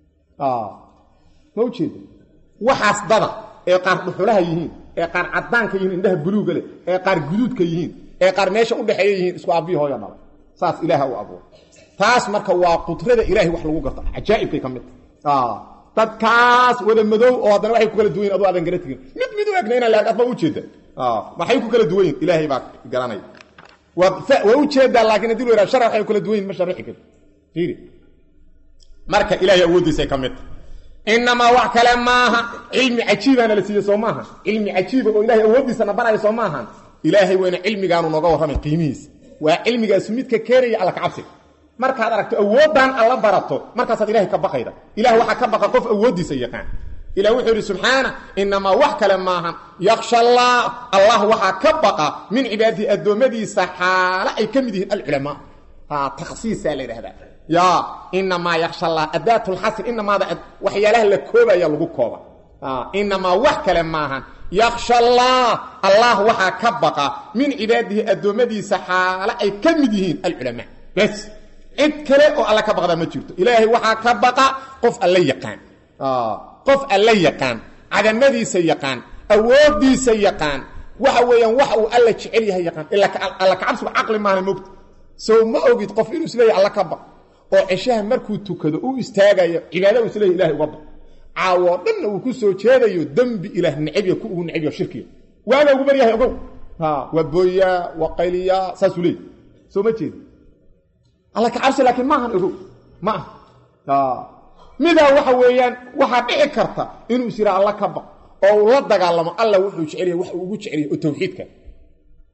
ma ujeeda waxaas dada ee qaar dhuxulaha yihiin ee qaar caddaanka yihiin indhaha buluuga leh ee qaar guduudka yihiin ee qaar meesha udhexeeya yihiin isku aabbihi hooya dhala saas ilaaha u abuura taas marka waa qudrada ilahay wax lagu garto cajaa'ibkay ka mid taha dadkaas wada madow oo haddana waxay ku kala duwan yihin adu aadan gara tegin mid mid u egna inaan laag adba ujeeda maxay ku kala duwan yihin ilaahay baa garanaya waa ujeedaa laakiin hadii lu yhaha shar waxay kala duwan yihin ma sharixi kari fiiri marka ilahay awooddiisay ka mid tahay inamaa wax kale maaha cilmi cajiibaana la siiye soo maaha cilmi cajiiba oo ilahay awooddiisana baraya soo maahan ilaahay weyna cilmigaanu nooga warramay qiimihiisa waa cilmigaasu midka keenaya alla kacabsiga markaad aragto awooddan alla barato markaasaad ilahay ka baqayda ilah waxaa ka baqa qof awooddiisa yaqaan ilah wuxuu yidhi subxaana inamaa wax kale maahan yaksha allah allah waxaa ka baqa min cibaadihi addoommadiisa xaalo ay ka mid yihiin alculamaa takhsiisaa la yidhahdaa ya inamaa yaksha allah adaat lxasr inamaada waxyaalaha la koobaya lagu kooba inamaa wax kale maahan yaksha allah allah waxaa ka baqa min cibaadihi addoommadiisa xaalo ay ka mid yihiin alculamaa bes cid kale oo alla ka baqdaa ma jirto ilaahay waxaa ka baqa qof alla yaqaan qof alla yaqaan cadamadiisa yaqaan awooddiisa yaqaan waxa weeyaan wax uu alla jecel yahay yaqaan alla kacabsigu caqli maahna mogta sow ma ogid qof inuu isleeyahy alla ka baq oo ceshaha markuu tukado u istaagayo cibaada uu isleeyahy ilahay uga baq caawoo dhanna uu ku soo jeedayo dembi ilaah necebya ku ugu necebya shirkiga waaga ugu baryahay ogow waa booyaa waa qayliyaa saasuu leeyay soo ma jeeda alla kacabsi laakiin maahan ogow ma aha midaa waxa weeyaan waxaa dhici karta inuu is yidhaa alla ka baq oo uu la dagaalamo alla wuxuu jecelyahay wax uu ugu jecelyahay oo tawxiidka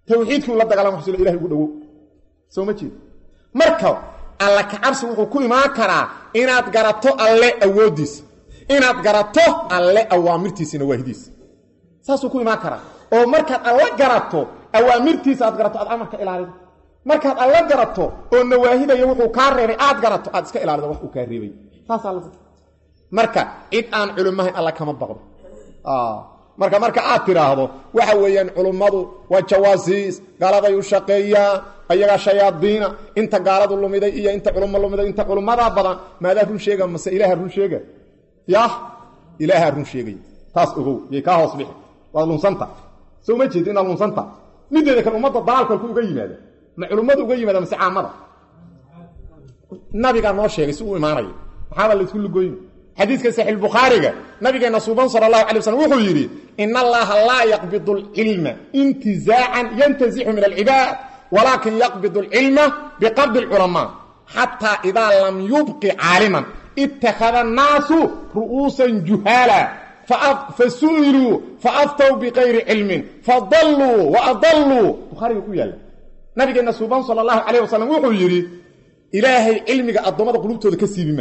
tawxiidkii la dagaalama xusilo ilahay ugu dhowow soo ma jeed marka alla kacabsi wuxuu ku imaan karaa inaad garato alle awooddiisa inaad garato alle awaamirtiisina waahidiisa saasuu ku imaan karaa oo markaad alla garato awaamirtiisa aad garato aad amarka ilaalido markaad alla garato oo nawaahidaya wuxuu kaa reebay aad garato aad iska ilaalido wax uu kaa reebay taasaa la marka cid aan culimahayn alla kama baqdo marka marka aad tiraahdo waxa weeyaan culummadu waa jawaasiis gaaladay u shaqeeyaan ayagaa shayaadiina inta gaaladu lumiday iyo inta culummo lumiday inta culummadaa badan maadaa run sheega mase ilaaha run sheega yah ilaahaa run sheegay taas ogow yay kaa hoos bixi waad lunsanta soo ma jeedi inaad lunsanta mideeda kale ummadda dalaalkalku uga yimaada ma culummadu uga yimaada mase caamada nabigaa noo sheegay si uu imaanayo maxaaba laysku lugoyn xadiidka saxiix bukhaariga nabigeena suuban sala allahu alay waslm wuxuu yidhi in allaha laa yaqbidu alcilma intizaacan yantazixu min alcibaad walaakin yaqbidu alcilma biqabdi alculamaa xataa idaa lam yubqi caaliman ittakhada annaasu ru'uusan juhaala fasu'iluu faaftow biqayri cilmin fadalluu waadalluu bukhaariga ku yaalla nabigeena suuban sala allahu calayh wasalam wuxuu yidhi ilaahay cilmiga addoommada qulubtooda ka siibima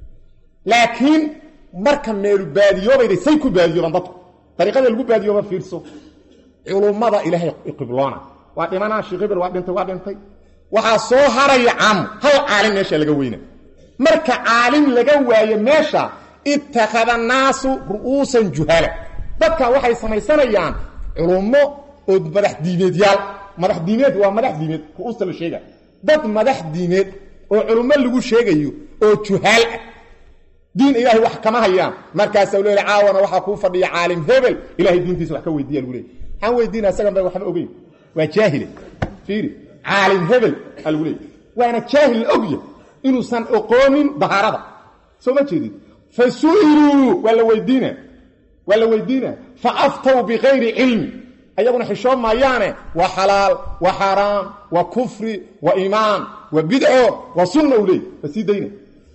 laakiin marka meelu baadiyoobayday say ku baadiyoobaan dadku dariiqada lagu baadiyooba fiirso culummada ilaahay qibloona waa dhimanaa sheekh hebel waa dhintay waa dhintay waxaa soo haraya caamo hal caalim meesha laga weyna marka caalim laga waayo meesha ittakhada naasu ru'uusan juhala dadka waxay samaysanayaan culummo oo madax diimeedyaal madax diimeed waa madax diimeed ru'uusta la sheega dad madax diimeed oo culummo lagu sheegayo oo juhaal ah diin ilaahay wax kama hayaan markaasaa leeyahay caawana waxaa kuu fadhiya caalim hebel ilahay diintiisa wax ka weydiiya lagu leeyay waxaan weydiina isagan ba waxba ogeyn waa jaahile fiiri caalim hebel aa lagu leeyay waana jaahil la ogya inuusan oqoonin dahaarada soo ma jeedid fa su'iluu waa la weydiina waa la weydiina fa aftow bikayri cilmi ayaguna xishoon maayaane waa xalaal waa xaaraam waa kufri waa iimaan waa bidco waa sunna u leey waa sii dayna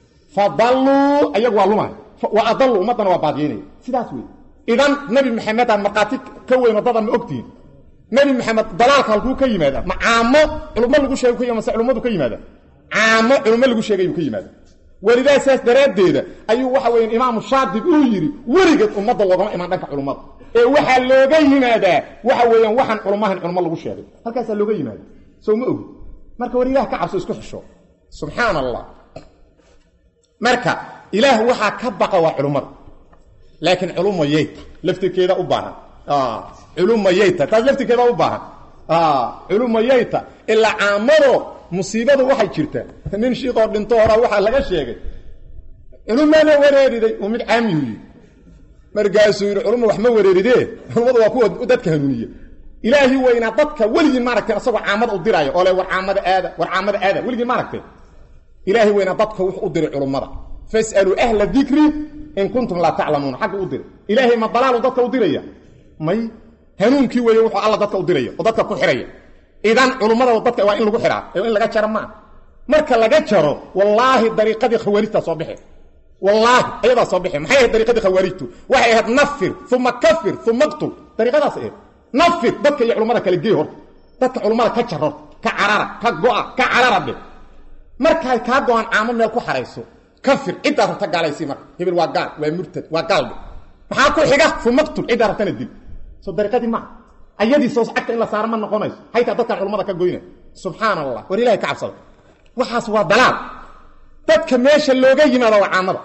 fadalluu ayagu waa lumay wa adalluu ummaddana waa baadiyeynaya sidaas wey idan nabi maxamed aan markhaati ka weyn waddadan ma ogtihin nabi maxamed dalaalka halkuu ka yimaada ma caamo culummo lagu sheegay ka yimad mase culummadu ka yimaada caamo culummo lagu sheegayuu ka yimaada welidaa saas daraaddeeda ayuu waxa weya imaamu shaadib uu yidhi weligeed ummadda loogama imaan dhanka culummada ee waxaa looga yimaadaa waxa weeyaan waxaan culummahan culummo lagu sheegay halkaasaa looga yimaada soo ma ogi marka war ilaah ka cabso isku xisho subxaan allah marka ilaah waxaa ka baqa waa culummada laakiin culumayayta laftirkeeda u baahan culumayayta taas laftirkeeda u baahan culumayayta ilaa caamado musiibadu waxay jirtaa nin shiikoo dhinto horaa waxaa laga sheegay culumana wareeriday uu mid caamiyu yii markaasuu yidhi culumma wax ma wareeridee culummadu waa kuwa dadka hanuuniya ilaahi weynaa dadka weligiin maaragteen asagoo caamada u diraayo oo le war caamada aada war caamada aada weligiin maaragteen ilaahi weynaa dadka wuxuu u diray culummada fasaluu ahla dikri in kuntum laa taclamuuna xagga u diray ilaahay ma dalaalu dadka u diraya may hanuunkii weeye wuxuu alla dadka u diraya oo dadka ku xiraya idan culummada dadka waa in lagu xiraa ee in laga jaro maa marka laga jaro wallaahi dariiqadii khawaarijtaa soo bixe wallaahi ayadaa soo bixe maxay ahayd dariiqadii khawaarijtu waxay ahayd nafir uma kafir uma qtul dariiqadaas ahayd nafir dadka iyo culummada kale gey horta dadka culummada ka jar horta ka carara ka go'a ka carara dhe markay kaa go-aan caamo meel ku xarayso kafir ciddaa rabta gaalaysi marka hebel waa gaal waa murtad waa gaaldhe maxaa ku xiga fumaqtul ciddaa rabtana dil soo dariiqadii maa ayadii soos cagta in la saaro ma noqonayso haytaa dadkan culummada ka goyna subxaan allah war ilahay ka cabsada waxaas waa dalaal dadka meesha looga yimaado waa caamada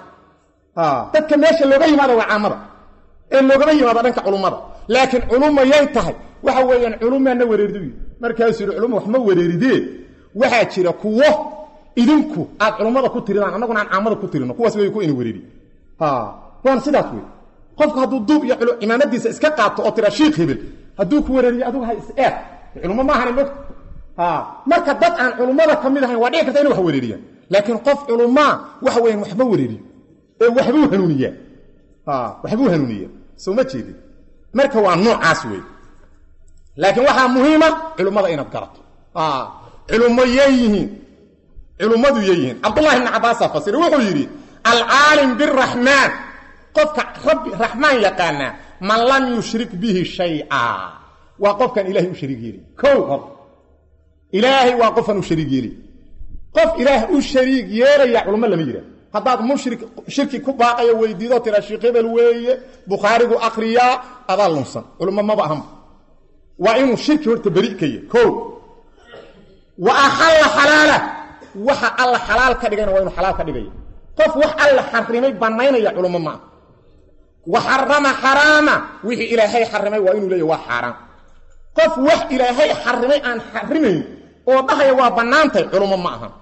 dadka meesha looga yimaado waa caamada ee loogama yimaado dhanka culummada laakiin culumma yay tahay waxa weeyaan culumaana wareeridu markaasuu yidhi culumma wax ma wareeridee waxaa jira kuwo idinku aad culummada ku tiridaan annaguna aan caamada ku tirino kuwaas way ku ina wereeri waana sidaas wey qofku hadduu duub iyo cimaamadiisa iska qaato oo tira shiikh hebel hadduu ku wareeriyo adigu ha is-eeg culummo ma ahana mogta marka dad aan culummada ka mid ahayn waa dhici karta inay wax wareeriyaan laakiin qof culummaa waxa weeyaan waxba wareeriyo ee waxbuu hanuuniyaa waxbuu hanuuniyaa soo ma jeedin marka waa noocaas wey laakiin waxaa muhiima culummada inaad garato culummo yay yihiin culummadu yay yihiin cabdullahi ibni cabaasaa fasira wuxuu yidhi alcaalim biraxmaan qofka rabbi raxmaan yaqaanaa man lam yushrik bihi shay-a waa qofkan ilaahay u shariig yeeli kow hor ilaahay waa qofkan u shariig yeeli qof ilaah u shariig yeelaya culummo lama yidhah haddaad mushrik shirki ku baaqayo weydiido tira sheekh hebel weeye bukhaarigu akriyaa adaa lunsan culummo maba ahanba waa inuu shirki horta beri ka yahy kow wa axalla xalaala waxa alla xalaal ka dhigayna waa inuu xalaal ka dhigaya qof wax alla xarimay bannaynaya culummo ma ah wa xarama xaraama wixii ilaahay xarimay waa inuu leeyahy waa xaaraan qof wax ilaahay xarimay aan xarimayn oo dhahaya waa bannaantay culummo ma aha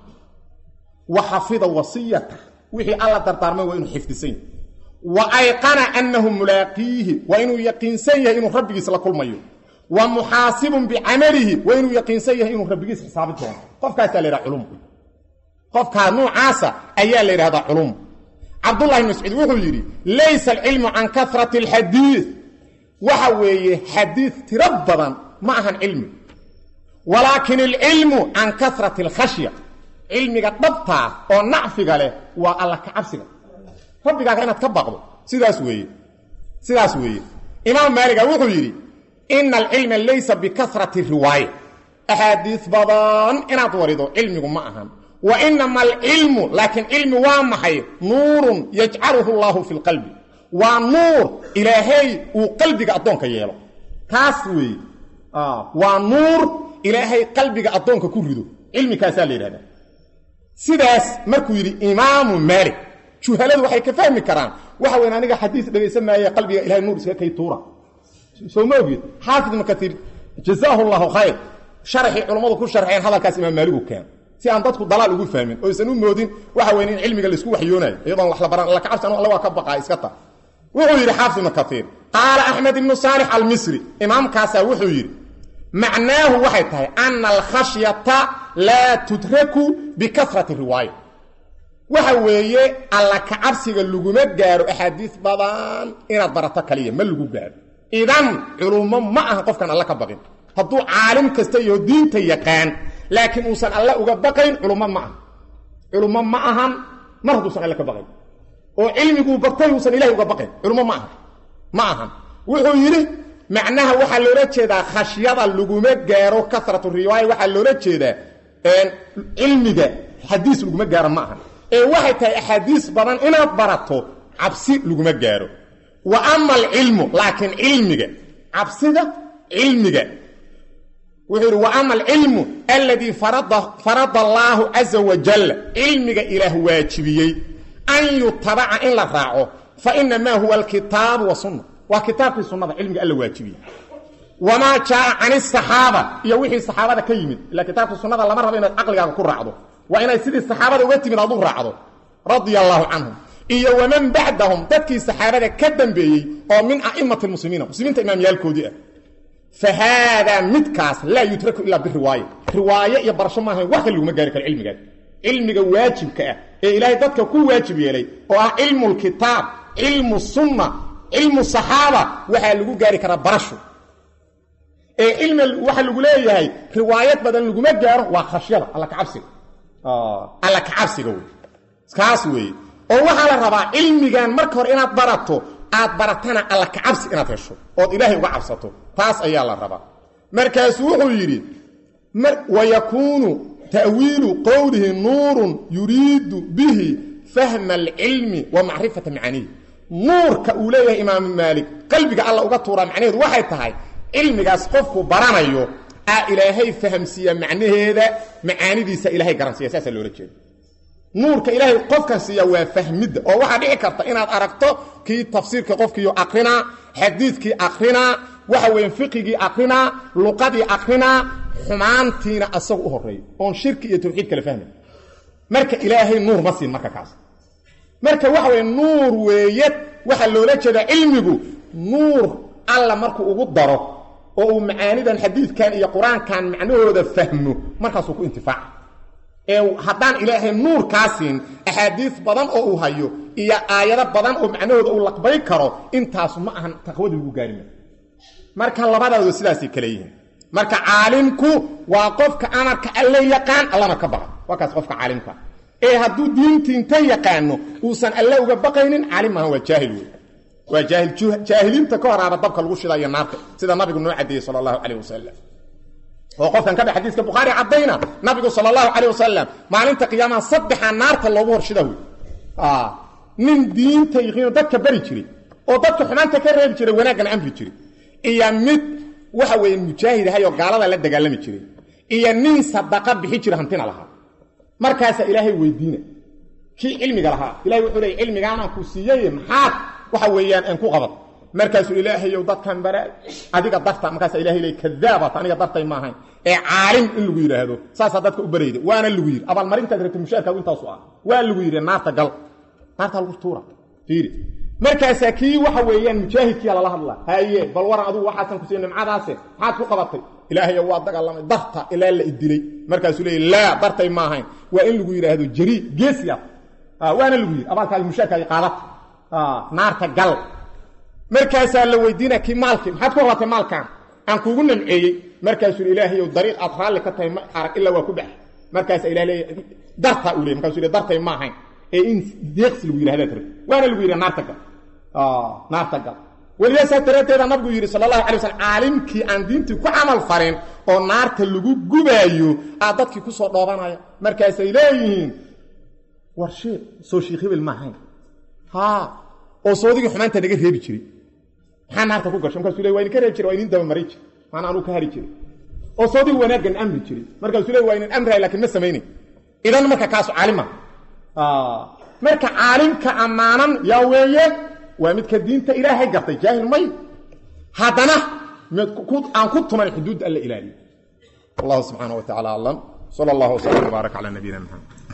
wa xafida wasiyata wixii alla dardaarmay waa inuu xifdisan yahy wa ayqana annahu mulaaqiihi waa inuu yaqiinsan yahay inuu rabbigiis la kulmayo wa muxaasibun bicamalihi waa inuu yaqiinsan yahay inuu rabbigiis xisaabi doono qofkaasaa la yidhaha culum qofkaa nuucaasa ayaa la yidhahdaa culum cabdullahi bn mascuud wuxuu yidhi laysa alcilmu can karati alxadiid waxa weeye xadiid tiro badan ma ahan cilmi walaakin alcilmu can karati alkhashya cilmiga dhabtaa oo nacfiga leh waa alla ka cabsiga rabbigaaga inaad ka baqdo sidaas weeye sidaas weeye imaam maaliga wuxuu yidhi ina alcilma laysa bikarati riwaaya axaadiis badan inaad warido cilmigu ma ahan wa inama alcilmu laakiin cilmi waa maxay nuurun yajcaluhu allaahu fi lqalbi waa nuur ilaahay uu qalbiga addoonka yeelo taas weeye waa nuur ilaahay qalbiga addoonka ku rido cilmikaasaa la yidhahdaa sidaas markuu yidhi imaamu maalik juhaladu waxay ka fahmi karaan waxa weyn aniga xadiis dhegaysan maaye qalbiga ilahay nuur iska kay tuura soo ma ogid xaafid ibnu katiir jazaahu llahu khayr sharaxii culummadu ku sharxeen hadalkaas imaam maaligu keen si aan dadku dalaal ugu fahmin oo aysan u moodin waxa weyn in cilmiga laisku waxyoonayo iyadoon wax la baran alla kacabsi anu alla waa ka baqaa iska ta wuxuu yidhi xaafid ibnu katiir qaala axmed ibnu saalix almisri imaamkaasaa wuxuu yidhi macnaahu waxay tahay ana alkhashyata laa tudraku bikarati riwaaya waxa weeye alla kacabsiga laguma gaaro axaadiis badan inaad barato kaliya ma lagu gaaro idan culummo ma aha qofkaan alla ka baqin hadduu caalim kasta iyo diinta yaqaan laakiin uusan alle uga baqayn culummo ma aha culummo ma ahan mar hadduusan alle ka baqayn oo cilmiguu bartay uusan ilahay uga baqayn culummo ma aha ma ahan wuxuu yidhi macnaha waxaa loola jeedaa khashyada laguma gaaro kasratu riwaaya waxaa loola jeedaa cilmiga xadiis laguma gaaro ma ahan ee waxay tahay axaadiis badan inaad barato cabsi laguma gaaro wa ama alcilmu laakiin cilmiga cabsida cilmiga wuxuu yidhi wa ama alcilmu aladii farada allaahu caza wajal cilmiga ilaah waajibiyey an yutabaca in la raaco fa inamaa huwa alkitaabu wasunna waa kitaabkii sunnada cilmiga alla waajibiyey wamaa jaaa can asaxaaba iyo wixii saxaabada ka yimid ila kitaabka sunnada lama rabo inaad caqligaaga ku raacdo waa inaad sidii saxaabada uga timid aad u raacdo radia allaahu canhum iyo waman bacdahum dadkii saxaabada ka dambeeyey oo min a'imati lmuslimiina muslimiinta imaamyaalkoodii ah fa haadaa midkaas laa yutraku ilaa biriwaaya riwaaye iyo barasho maaha wax kale laguma gaari karo cilmigaas cilmiga waajibka ah ee ilaahay dadka ku waajib yeelay oo ah cilmu lkitaab cilmu sunna cilmu saxaaba waxaa lagu gaari karaa barasho ee cilmi waxa lagu leeyahay riwaayad badan laguma gaaro waa khashyada alla kacabsiga alla kacabsiga wey kaas weeye oo waxaa la rabaa cilmigan marka hore inaad barato aad baratana alla kacabsi inaad hesho ood ilaahay uga cabsato taas ayaa la rabaa markaasuu wuxuu yidhi wayakuunu ta'wiilu qowlihi nuurun yuriidu bihi fahma alcilmi wa macrifata macaanihi nuurka uu leeyahay imaamu maalik qalbiga alla uga tuuraa macnaheedu waxay tahay cilmigaas qofku baranayo aa ilaahay fahamsiiya macnaheeda macaanidiisa ilahay garansiiya saasaa loola jeeda nuurka ilaahay qofkan siiya waa fahmidda oo waxaa dhici karta inaad aragto kii tafsiirka qofkiiyo akrinaa xadiidkii akrinaa waxa weeye fiqigii akrinaa luqadii akrinaa xumaantiina asagu u horeeyo oon shirki iyo tawxiid kala fahmay marka ilaahay nuur ma siin marka kaas marka waxa weye nuur weeye waxaa loola jeedaa cilmigu nuur alla markuu ugu daro oo uu macaanidan xadiidkan iyo qur-aankan macnahooda fahmo markaasuu ku intifaaca ee haddaan ilaahay nuur kaa siin axaadiis badan oo uu hayo iyo aayado badan oo macnahooda uu laqbay karo intaasu ma ahan taqwadii lagu gaarima marka labadooda sidaasay kale yihiin marka caalimku waa qofka amarka alle yaqaan allana ka baqa waa kaas qofka caalimka ee hadduu diintii inta yaqaano uusan alle uga baqaynin caalim maaha waa jaahil wey waa jaahil jaahiliinta ka horaaba dabka lagu shidayo naarta sida nabigu noo cadeeyey sala allahu calayh wasalam oo qofkan ka dhex xadiiska bukhaari caddayna nabigu sala allahu calayh wasalam maalinta qiyaamaha saddexaa naarta loogu horshida wey nin diinta yiqiino dadka bari jiray oo dadka xumaanta ka reebi jiray wanaaggana amri jiray iyo mid waxa weeye mujaahid ahayoo gaalada la dagaalami jiray iyo nin sadaqa bixi jira hantina lahaa markaasaa ilaahay weydiina kii cilmiga lahaa ilahay wuxuu leey cilmigaanaan ku siiyey maxaad waxa weeyaan aan ku qabad markaasuu ilaahayow dadkan bara adiga darta markaasaa ilahay leey kadaabat aniga dartay maahayn ee caalim in lagu yidhaahdo saasaa dadka u barayda waana lagu yidhi abaalmarintaad rabta mushaarkaagu intaasu ah waa lagu yidhi naarta gal naarta lagu tuura fiiri markaasaa kii waxa weeyaan mujaahidkiia lala hadlaa haye bal waran adugu waxaasan ku siiy nimcadaase maxaad ku qabatay ilaahayo waa dagaalamay darta ilaa la idilay markaasuu leey laa dartay ma ahayn waa in lagu yidhaahdo jarii geesiyaad waana lagu yidhi abaalkaagi mushaarkaagi qaadata naarta gal markaasaa la weydiina kii maalkii maxaad ku qabatay maalkan aan kuugu namceeyey markaasuu ilaahayow dariiq aad raalli ka tahay ma arag ilaa waa ku baxay markaasaa ilah leeya dartaa uu ley markasuu le dartay ma ahayn ee in deeqsi lagu yidhahdaad rabti waana lagu yidhi naarta gal naarta gal weliyaasaa daraaddeeda nabigu yidhi sala allahu alay waslm caalimkii aan diintii ku camal farin oo naarta lagu gubaayo aa dadkii ku soo dhoobanaya markaasay leeyihiin war sheekh soo sheekh hebel ma ahayn haa oo soodigii xumaanta naga reebi jiray maxaa naarta ku gasho markaasuu le waa idin ka reebi jiray waa idin dabamaray jiray maana anuu ka hari jiray oo soodigi wanaaggan amri jiray markaasuu le waa idin amrahay lakiin ma samaynayn idan marka kaasu caalima marka caalimka ammaanan yaa weeye waa midka diinta ilaahay gartay jaahil may haddana aan ku tuman xuduudda alla ilaaliyo wallahu subxaana wa tacala aclam sala allahu wslam wbaarak cala nabiyina maxamed